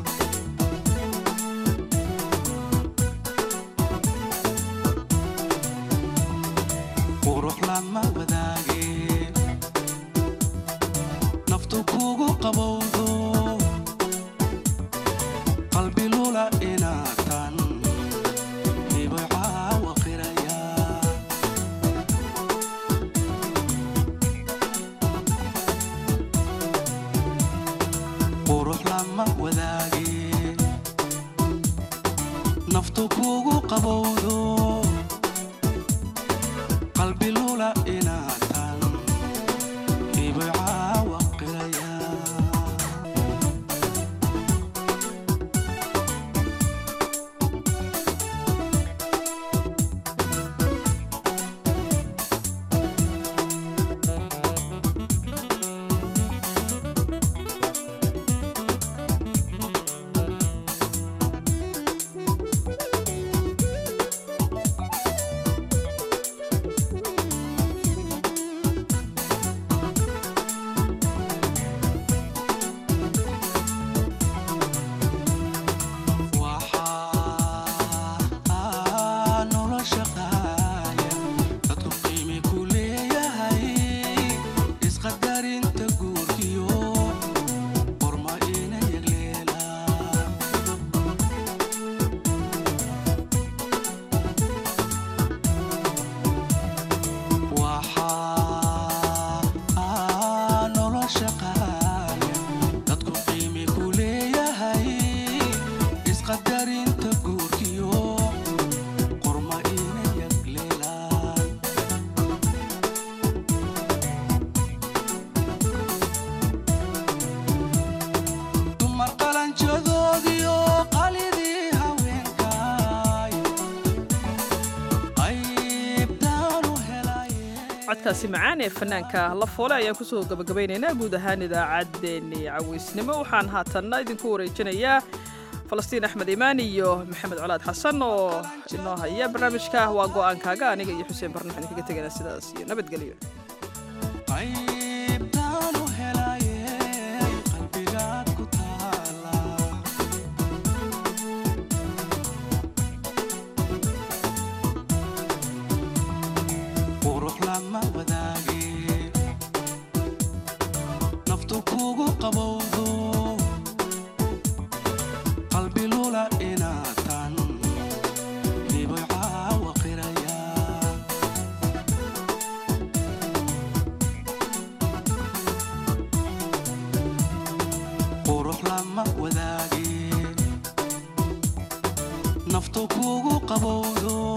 qurux lama wadaage naftu kugu qabowdo qalbi lula inaatan hibay caawa qiraya qurux lama wadaage naftu kugu qabowdo qalbi lula inaatan hibay caawa qiraya waxaa nolosha qaaya dadku qiimi ku leeyahay isqadarinta guurkiyo qorma ina yagleelaan waxaa nolosha qaaya dadku qiimi ku leeyahay isqadarinta guurkiyo qorma ina yagleelaan dumar qalanjadoodiyo qalidii haweenkaay qaybtaanu helay codkaasi macaan ee fanaanka la foole ayaan kusoo gabagabaynaynaa guud ahaan idaacaddeenii cawaysnimo waxaan haatanna idinku wareejinayaa falastiin axmed imaan iyo maxamed colaad xasan oo inoo haya barnaamijka waa go'aankaaga aniga iyo xuseen barno waxaan idinkaga teganaa sidaas iyo nabadgelyo qaybtaanu helaye qalbigaad ku taala qurux lama wadaage naftu kugu qabowdo qalbi lula inaatan hibay caawa qiraya qurux lama wadaage naftu kugu qabowdo